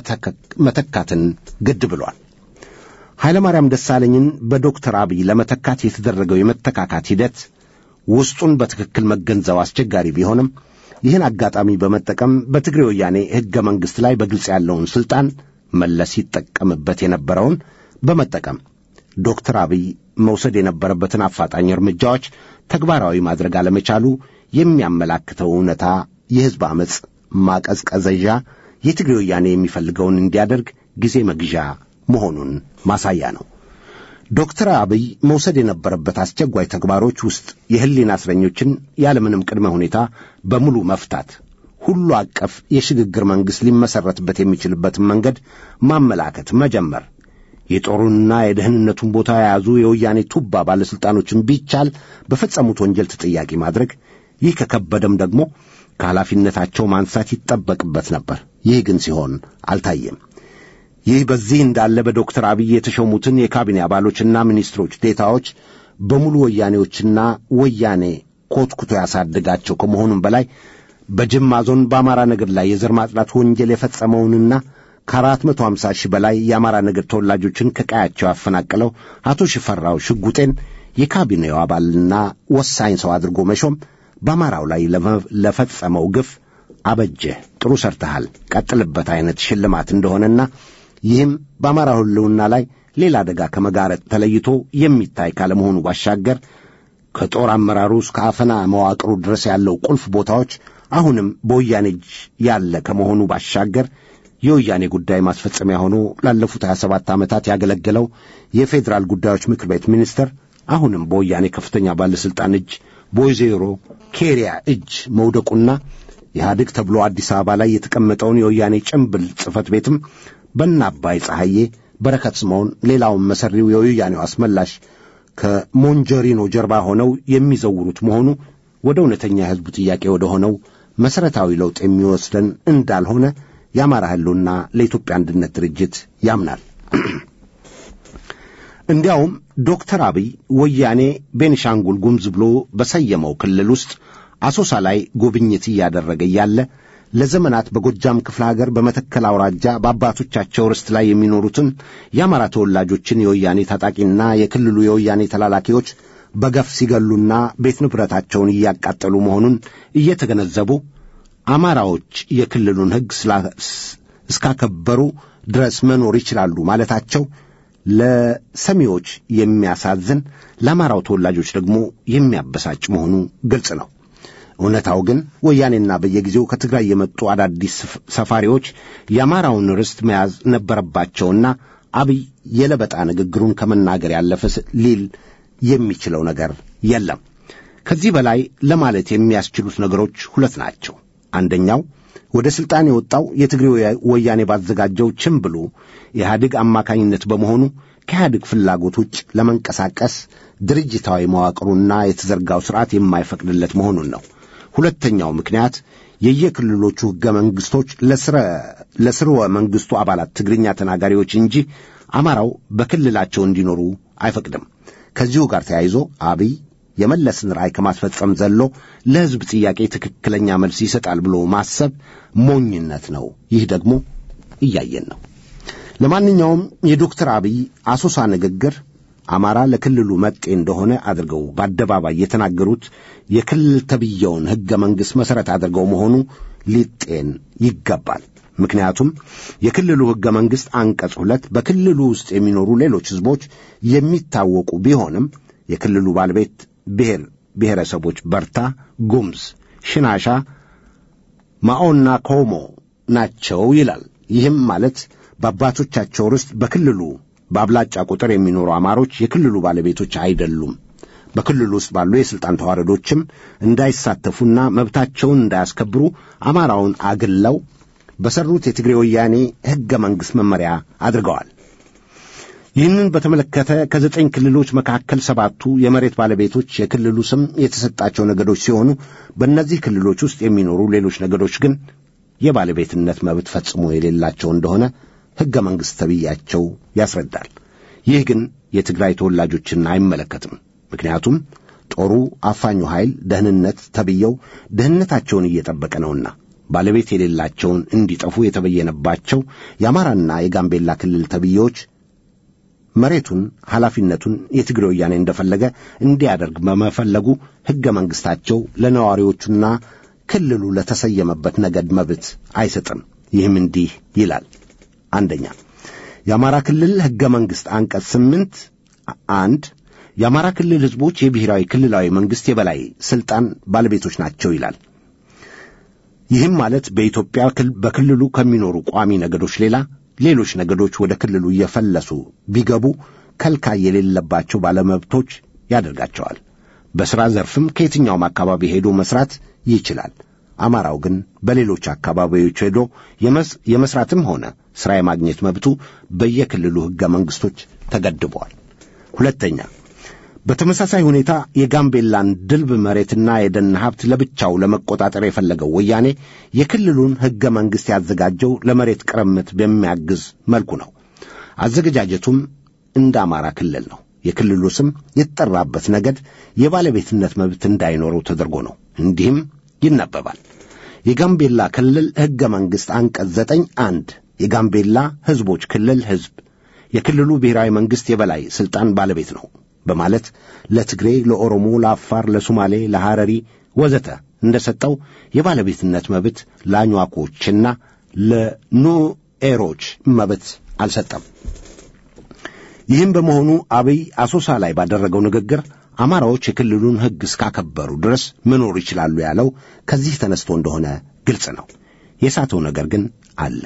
B: መተካትን ግድ ብሏል። ኃይለ ማርያም ደሳለኝን በዶክተር አብይ ለመተካት የተደረገው የመተካካት ሂደት ውስጡን በትክክል መገንዘብ አስቸጋሪ ቢሆንም ይህን አጋጣሚ በመጠቀም በትግሬ ወያኔ ሕገ መንግሥት ላይ በግልጽ ያለውን ሥልጣን መለስ ይጠቀምበት የነበረውን በመጠቀም ዶክተር አብይ መውሰድ የነበረበትን አፋጣኝ እርምጃዎች ተግባራዊ ማድረግ አለመቻሉ የሚያመላክተው እውነታ የሕዝብ ዓመፅ ማቀዝቀዘዣ የትግሬ ወያኔ የሚፈልገውን እንዲያደርግ ጊዜ መግዣ መሆኑን ማሳያ ነው። ዶክተር አብይ መውሰድ የነበረበት አስቸኳይ ተግባሮች ውስጥ የሕሊና እስረኞችን ያለምንም ቅድመ ሁኔታ በሙሉ መፍታት፣ ሁሉ አቀፍ የሽግግር መንግሥት ሊመሠረትበት የሚችልበትን መንገድ ማመላከት መጀመር፣ የጦሩንና የደህንነቱን ቦታ የያዙ የወያኔ ቱባ ባለሥልጣኖችን ቢቻል በፈጸሙት ወንጀል ተጠያቂ ማድረግ፣ ይህ ከከበደም ደግሞ ከኃላፊነታቸው ማንሳት ይጠበቅበት ነበር። ይህ ግን ሲሆን አልታየም። ይህ በዚህ እንዳለ በዶክተር አብይ የተሾሙትን የካቢኔ አባሎችና ሚኒስትሮች ዴታዎች በሙሉ ወያኔዎችና ወያኔ ኮትኩቶ ያሳደጋቸው ከመሆኑም በላይ በጅማ ዞን በአማራ ነገድ ላይ የዘር ማጽዳት ወንጀል የፈጸመውንና ከአራት መቶ ሃምሳ ሺህ በላይ የአማራ ነገድ ተወላጆችን ከቀያቸው ያፈናቀለው አቶ ሽፈራው ሽጉጤን የካቢኔው አባልና ወሳኝ ሰው አድርጎ መሾም በአማራው ላይ ለፈጸመው ግፍ አበጀህ፣ ጥሩ ሰርተሃል፣ ቀጥልበት አይነት ሽልማት እንደሆነና ይህም በአማራ ሕልውና ላይ ሌላ አደጋ ከመጋረጥ ተለይቶ የሚታይ ካለመሆኑ ባሻገር ከጦር አመራሩ እስከ አፈና መዋቅሩ ድረስ ያለው ቁልፍ ቦታዎች አሁንም በወያኔ እጅ ያለ ከመሆኑ ባሻገር የወያኔ ጉዳይ ማስፈጸሚያ ሆኖ ላለፉት 27 ዓመታት ያገለገለው የፌዴራል ጉዳዮች ምክር ቤት ሚኒስትር አሁንም በወያኔ ከፍተኛ ባለሥልጣን እጅ በወይዘሮ ኬሪያ እጅ መውደቁና ኢህአዴግ ተብሎ አዲስ አበባ ላይ የተቀመጠውን የወያኔ ጭምብል ጽሕፈት ቤትም በእነ አባይ ፀሐዬ፣ በረከት ስምዖን፣ ሌላውን መሰሪው የወያኔው አስመላሽ ከሞንጀሪኖ ጀርባ ሆነው የሚዘውሩት መሆኑ ወደ እውነተኛ የሕዝቡ ጥያቄ ወደ ሆነው መሠረታዊ ለውጥ የሚወስደን እንዳልሆነ የአማራ ሕልውና ለኢትዮጵያ አንድነት ድርጅት ያምናል። እንዲያውም ዶክተር አብይ ወያኔ ቤኒሻንጉል ጉምዝ ብሎ በሰየመው ክልል ውስጥ አሶሳ ላይ ጉብኝት እያደረገ እያለ ለዘመናት በጎጃም ክፍለ ሀገር በመተከል አውራጃ በአባቶቻቸው ርስት ላይ የሚኖሩትን የአማራ ተወላጆችን የወያኔ ታጣቂና የክልሉ የወያኔ ተላላኪዎች በገፍ ሲገሉና ቤት ንብረታቸውን እያቃጠሉ መሆኑን እየተገነዘቡ አማራዎች የክልሉን ሕግ እስካከበሩ ድረስ መኖር ይችላሉ ማለታቸው ለሰሚዎች የሚያሳዝን ለአማራው ተወላጆች ደግሞ የሚያበሳጭ መሆኑ ግልጽ ነው። እውነታው ግን ወያኔና በየጊዜው ከትግራይ የመጡ አዳዲስ ሰፋሪዎች የአማራውን ርስት መያዝ ነበረባቸውና አብይ የለበጣ ንግግሩን ከመናገር ያለፈ ሊል የሚችለው ነገር የለም። ከዚህ በላይ ለማለት የሚያስችሉት ነገሮች ሁለት ናቸው። አንደኛው ወደ ሥልጣን የወጣው የትግሬ ወያኔ ባዘጋጀው ችምብሉ የኢህአዴግ አማካኝነት በመሆኑ ከኢህአዴግ ፍላጎት ውጭ ለመንቀሳቀስ ድርጅታዊ መዋቅሩና የተዘርጋው ሥርዓት የማይፈቅድለት መሆኑን ነው። ሁለተኛው ምክንያት የየክልሎቹ ሕገ መንግሥቶች ለስርወ መንግሥቱ አባላት ትግርኛ ተናጋሪዎች እንጂ አማራው በክልላቸው እንዲኖሩ አይፈቅድም። ከዚሁ ጋር ተያይዞ አብይ የመለስን ራዕይ ከማስፈጸም ዘሎ ለሕዝብ ጥያቄ ትክክለኛ መልስ ይሰጣል ብሎ ማሰብ ሞኝነት ነው። ይህ ደግሞ እያየን ነው። ለማንኛውም የዶክተር አብይ አሶሳ ንግግር አማራ ለክልሉ መጤ እንደሆነ አድርገው በአደባባይ የተናገሩት የክልል ተብየውን ሕገ መንግሥት መሠረት አድርገው መሆኑ ሊጤን ይገባል። ምክንያቱም የክልሉ ሕገ መንግሥት አንቀጽ ሁለት በክልሉ ውስጥ የሚኖሩ ሌሎች ሕዝቦች የሚታወቁ ቢሆንም የክልሉ ባለቤት ብሔር ብሔረሰቦች በርታ፣ ጉምዝ፣ ሽናሻ፣ ማኦና ኮሞ ናቸው ይላል። ይህም ማለት በአባቶቻቸው ርስት በክልሉ በአብላጫ ቁጥር የሚኖሩ አማሮች የክልሉ ባለቤቶች አይደሉም። በክልሉ ውስጥ ባሉ የሥልጣን ተዋረዶችም እንዳይሳተፉና መብታቸውን እንዳያስከብሩ አማራውን አግለው በሠሩት የትግሬ ወያኔ ሕገ መንግሥት መመሪያ አድርገዋል። ይህንን በተመለከተ ከዘጠኝ ክልሎች መካከል ሰባቱ የመሬት ባለቤቶች የክልሉ ስም የተሰጣቸው ነገዶች ሲሆኑ በእነዚህ ክልሎች ውስጥ የሚኖሩ ሌሎች ነገዶች ግን የባለቤትነት መብት ፈጽሞ የሌላቸው እንደሆነ ሕገ መንግሥት ተብያቸው ያስረዳል። ይህ ግን የትግራይ ተወላጆችን አይመለከትም። ምክንያቱም ጦሩ አፋኙ ኃይል ደህንነት ተብየው ደህንነታቸውን እየጠበቀ ነውና ባለቤት የሌላቸውን እንዲጠፉ የተበየነባቸው የአማራና የጋምቤላ ክልል ተብዬዎች መሬቱን ኃላፊነቱን የትግሬ ወያኔ እንደፈለገ እንዲያደርግ በመፈለጉ ሕገ መንግሥታቸው ለነዋሪዎቹና ክልሉ ለተሰየመበት ነገድ መብት አይሰጥም። ይህም እንዲህ ይላል። አንደኛ የአማራ ክልል ሕገ መንግሥት አንቀጽ ስምንት አንድ የአማራ ክልል ሕዝቦች የብሔራዊ ክልላዊ መንግሥት የበላይ ሥልጣን ባለቤቶች ናቸው ይላል። ይህም ማለት በኢትዮጵያ በክልሉ ከሚኖሩ ቋሚ ነገዶች ሌላ ሌሎች ነገዶች ወደ ክልሉ እየፈለሱ ቢገቡ ከልካይ የሌለባቸው ባለመብቶች ያደርጋቸዋል። በሥራ ዘርፍም ከየትኛውም አካባቢ ሄዶ መስራት ይችላል። አማራው ግን በሌሎች አካባቢዎች ሄዶ የመስራትም ሆነ ሥራ የማግኘት መብቱ በየክልሉ ሕገ መንግሥቶች ተገድበዋል። ሁለተኛ በተመሳሳይ ሁኔታ የጋምቤላን ድልብ መሬትና የደን ሀብት ለብቻው ለመቆጣጠር የፈለገው ወያኔ የክልሉን ሕገ መንግሥት ያዘጋጀው ለመሬት ቅርምት በሚያግዝ መልኩ ነው። አዘገጃጀቱም እንደ አማራ ክልል ነው። የክልሉ ስም የተጠራበት ነገድ የባለቤትነት መብት እንዳይኖረው ተደርጎ ነው። እንዲህም ይነበባል። የጋምቤላ ክልል ሕገ መንግሥት አንቀጽ ዘጠኝ አንድ የጋምቤላ ሕዝቦች ክልል ሕዝብ የክልሉ ብሔራዊ መንግሥት የበላይ ሥልጣን ባለቤት ነው በማለት ለትግሬ፣ ለኦሮሞ፣ ለአፋር፣ ለሶማሌ፣ ለሐረሪ ወዘተ እንደ ሰጠው የባለቤትነት መብት ለአኟኮችና ለኑኤሮች መብት አልሰጠም። ይህም በመሆኑ አብይ አሶሳ ላይ ባደረገው ንግግር አማራዎች የክልሉን ሕግ እስካከበሩ ድረስ መኖር ይችላሉ ያለው ከዚህ ተነስቶ እንደሆነ ግልጽ ነው። የሳተው ነገር ግን አለ።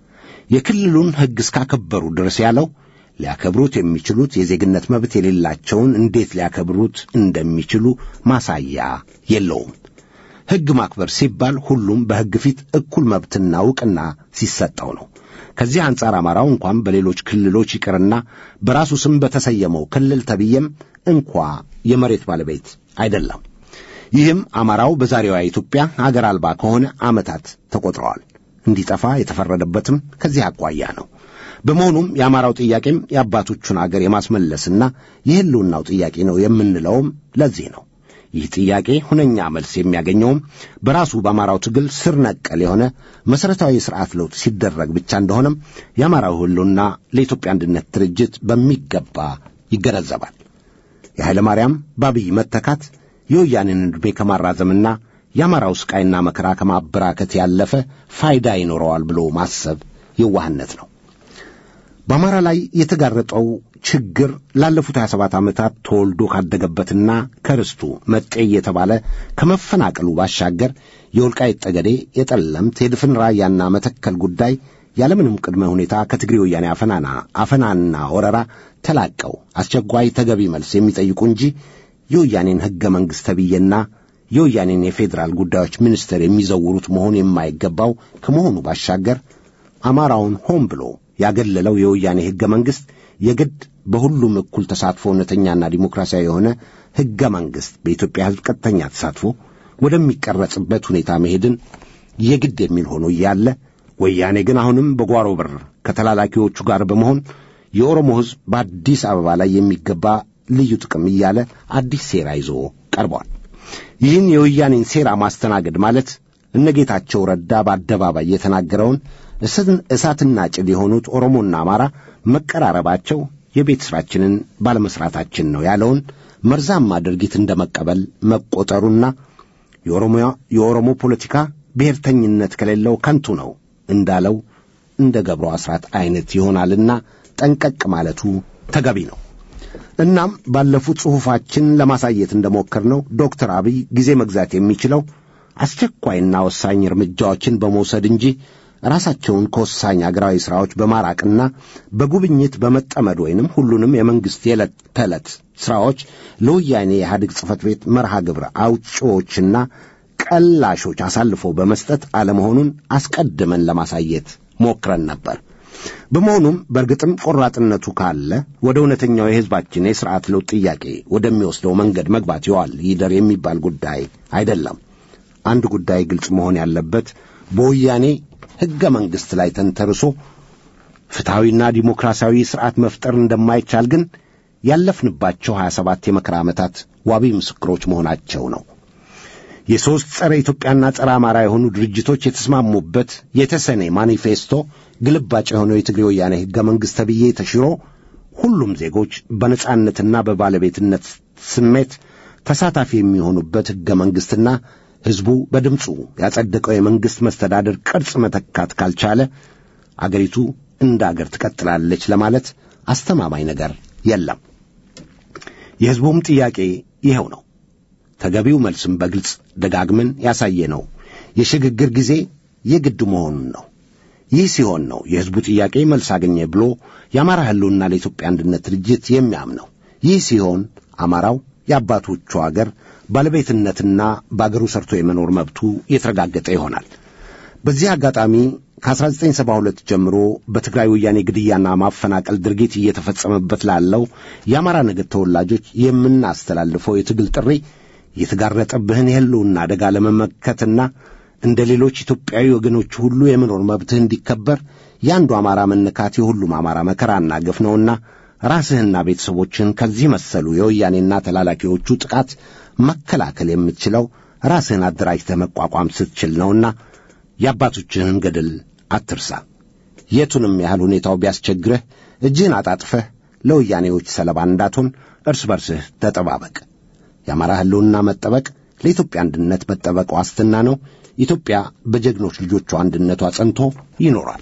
B: የክልሉን ሕግ እስካከበሩ ድረስ ያለው ሊያከብሩት የሚችሉት የዜግነት መብት የሌላቸውን እንዴት ሊያከብሩት እንደሚችሉ ማሳያ የለውም። ሕግ ማክበር ሲባል ሁሉም በሕግ ፊት እኩል መብትና ዕውቅና ሲሰጠው ነው። ከዚህ አንጻር አማራው እንኳን በሌሎች ክልሎች ይቅርና በራሱ ስም በተሰየመው ክልል ተብዬም እንኳ የመሬት ባለቤት አይደለም። ይህም አማራው በዛሬዋ ኢትዮጵያ አገር አልባ ከሆነ ዓመታት ተቆጥረዋል። እንዲጠፋ የተፈረደበትም ከዚህ አኳያ ነው። በመሆኑም የአማራው ጥያቄም የአባቶቹን አገር የማስመለስና የሕልውናው ጥያቄ ነው የምንለውም ለዚህ ነው። ይህ ጥያቄ ሁነኛ መልስ የሚያገኘውም በራሱ በአማራው ትግል ስር ነቀል የሆነ መሠረታዊ የሥርዓት ለውጥ ሲደረግ ብቻ እንደሆነም የአማራው ሕልውና ለኢትዮጵያ አንድነት ድርጅት በሚገባ ይገነዘባል። የኃይለ ማርያም በአብይ መተካት የወያኔን ዕድሜ ከማራዘምና የአማራው ስቃይና መከራ ከማበራከት ያለፈ ፋይዳ ይኖረዋል ብሎ ማሰብ የዋህነት ነው። በአማራ ላይ የተጋረጠው ችግር ላለፉት 27 ዓመታት ተወልዶ ካደገበትና ከርስቱ መጤ እየተባለ ከመፈናቀሉ ባሻገር የወልቃይት ጠገዴ፣ የጠለምት፣ የድፍን ራያና መተከል ጉዳይ ያለምንም ቅድመ ሁኔታ ከትግሬ ወያኔ አፈናና አፈናና ወረራ ተላቀው አስቸኳይ ተገቢ መልስ የሚጠይቁ እንጂ የወያኔን ሕገ መንግሥት ተብዬና የወያኔን የፌዴራል ጉዳዮች ሚኒስቴር የሚዘውሩት መሆን የማይገባው ከመሆኑ ባሻገር አማራውን ሆን ብሎ ያገለለው የወያኔ ሕገ መንግሥት የግድ በሁሉም እኩል ተሳትፎ እውነተኛና ዲሞክራሲያዊ የሆነ ሕገ መንግሥት በኢትዮጵያ ሕዝብ ቀጥተኛ ተሳትፎ ወደሚቀረጽበት ሁኔታ መሄድን የግድ የሚል ሆኖ እያለ ወያኔ ግን አሁንም በጓሮ በር ከተላላኪዎቹ ጋር በመሆን የኦሮሞ ሕዝብ በአዲስ አበባ ላይ የሚገባ ልዩ ጥቅም እያለ አዲስ ሴራ ይዞ ቀርቧል። ይህን የወያኔን ሴራ ማስተናገድ ማለት እነ ጌታቸው ረዳ በአደባባይ የተናገረውን እሳትና ጭድ የሆኑት ኦሮሞና አማራ መቀራረባቸው የቤት ሥራችንን ባለመሥራታችን ነው ያለውን መርዛማ ድርጊት እንደ መቀበል መቆጠሩና የኦሮሞ ፖለቲካ ብሔርተኝነት ከሌለው ከንቱ ነው እንዳለው እንደ ገብሩ አስራት አይነት ይሆናልና ጠንቀቅ ማለቱ ተገቢ ነው። እናም ባለፉት ጽሑፋችን ለማሳየት እንደሞከርነው ዶክተር አብይ ጊዜ መግዛት የሚችለው አስቸኳይና ወሳኝ እርምጃዎችን በመውሰድ እንጂ ራሳቸውን ከወሳኝ አገራዊ ሥራዎች በማራቅና በጉብኝት በመጠመድ ወይንም ሁሉንም የመንግሥት የዕለት ተዕለት ሥራዎች ለወያኔ የኢህአዴግ ጽሕፈት ቤት መርሃ ግብር አውጪዎችና ቀላሾች አሳልፎ በመስጠት አለመሆኑን አስቀድመን ለማሳየት ሞክረን ነበር። በመሆኑም በእርግጥም ቆራጥነቱ ካለ ወደ እውነተኛው የሕዝባችን የሥርዓት ለውጥ ጥያቄ ወደሚወስደው መንገድ መግባት ይዋል ይደር የሚባል ጉዳይ አይደለም። አንድ ጉዳይ ግልጽ መሆን ያለበት በወያኔ ሕገ መንግሥት ላይ ተንተርሶ ፍትሐዊና ዲሞክራሲያዊ ሥርዓት መፍጠር እንደማይቻል ግን ያለፍንባቸው ሀያ ሰባት የመከራ ዓመታት ዋቢ ምስክሮች መሆናቸው ነው። የሦስት ጸረ ኢትዮጵያና ጸረ አማራ የሆኑ ድርጅቶች የተስማሙበት የተሰኔ ማኒፌስቶ ግልባጭ የሆነው የትግሬ ወያኔ ሕገ መንግሥት ተብዬ ተሽሮ ሁሉም ዜጎች በነጻነትና በባለቤትነት ስሜት ተሳታፊ የሚሆኑበት ሕገ መንግሥትና ሕዝቡ በድምፁ ያጸደቀው የመንግሥት መስተዳደር ቅርጽ መተካት ካልቻለ አገሪቱ እንደ አገር ትቀጥላለች ለማለት አስተማማኝ ነገር የለም። የሕዝቡም ጥያቄ ይኸው ነው። ተገቢው መልስም በግልጽ ደጋግመን ያሳየ ነው። የሽግግር ጊዜ የግድ መሆኑን ነው። ይህ ሲሆን ነው የሕዝቡ ጥያቄ መልስ አገኘ ብሎ የአማራ ሕልውና ለኢትዮጵያ አንድነት ድርጅት የሚያምነው። ይህ ሲሆን አማራው የአባቶቹ አገር ባለቤትነትና በአገሩ ሰርቶ የመኖር መብቱ የተረጋገጠ ይሆናል። በዚህ አጋጣሚ ከ1972 ጀምሮ በትግራይ ወያኔ ግድያና ማፈናቀል ድርጊት እየተፈጸመበት ላለው የአማራ ነገድ ተወላጆች የምናስተላልፈው የትግል ጥሪ የተጋረጠብህን የሕልውና አደጋ ለመመከትና እንደ ሌሎች ኢትዮጵያዊ ወገኖች ሁሉ የመኖር መብትህ እንዲከበር የአንዱ አማራ መነካት የሁሉም አማራ መከራና ግፍ ነውና ራስህና ቤተሰቦችህን ከዚህ መሰሉ የወያኔና ተላላኪዎቹ ጥቃት መከላከል የምትችለው ራስህን አደራጅተህ መቋቋም ስትችል ነውና የአባቶችህን ገድል አትርሳ። የቱንም ያህል ሁኔታው ቢያስቸግርህ እጅህን አጣጥፈህ ለወያኔዎች ሰለባ እንዳትሆን እርስ በርስህ ተጠባበቅ። የአማራ ሕልውና መጠበቅ ለኢትዮጵያ አንድነት መጠበቅ ዋስትና ነው። ኢትዮጵያ በጀግኖች ልጆቿ አንድነቷ ጸንቶ ይኖራል።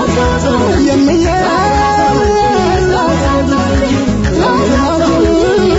G: Yeah.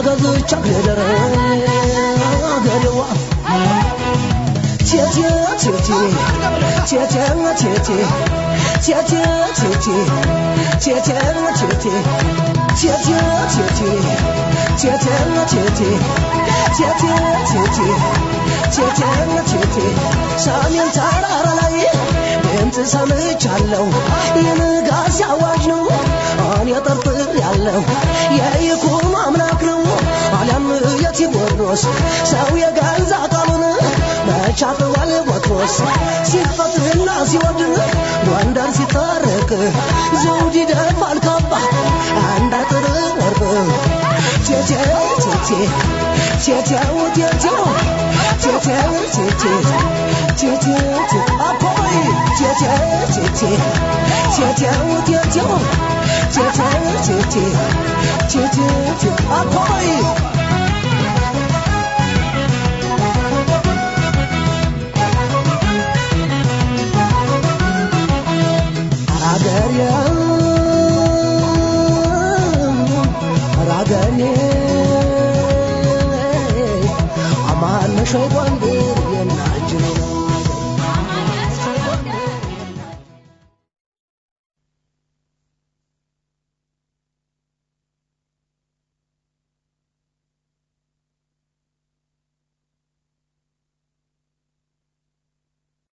H: ተገዝቻ ገደረ ገደዋ ቴቴ ቴቴ ቴቴ ቴቴ ቴቴ ቴቴ ቴቴ ቴቴ ቴቴ ቴቴ ቴቴ ቴቴ ቴቴ ቴቴ ቴቴ ቴቴ ሰሜን ተራራ ላይ ድምፅ ሰምቻለሁ የንጋት አዋጅ ነው እኔ ጠርጥር ያለው የይኩኖ አምላክ ነው አሊያም የቴዎድሮስ ሰው የገዛ ቃሉን መቻጥዋል ቦትሮስ ሲፈትና ሲወድ ጎንደር ሲታረቅ ዘውድ ይደፋል ካባ አንድ አጥር ወርቅ ቴቴው ቴቴ ቴቴው ቴቴው ቴቴው ቴቴ ቴቴው ቴቴ አፖይ ቴቴው ቴቴ ቴቴው ቴቴው ቴቴው ቴቴ ቴቴው ቴቴ አፖይ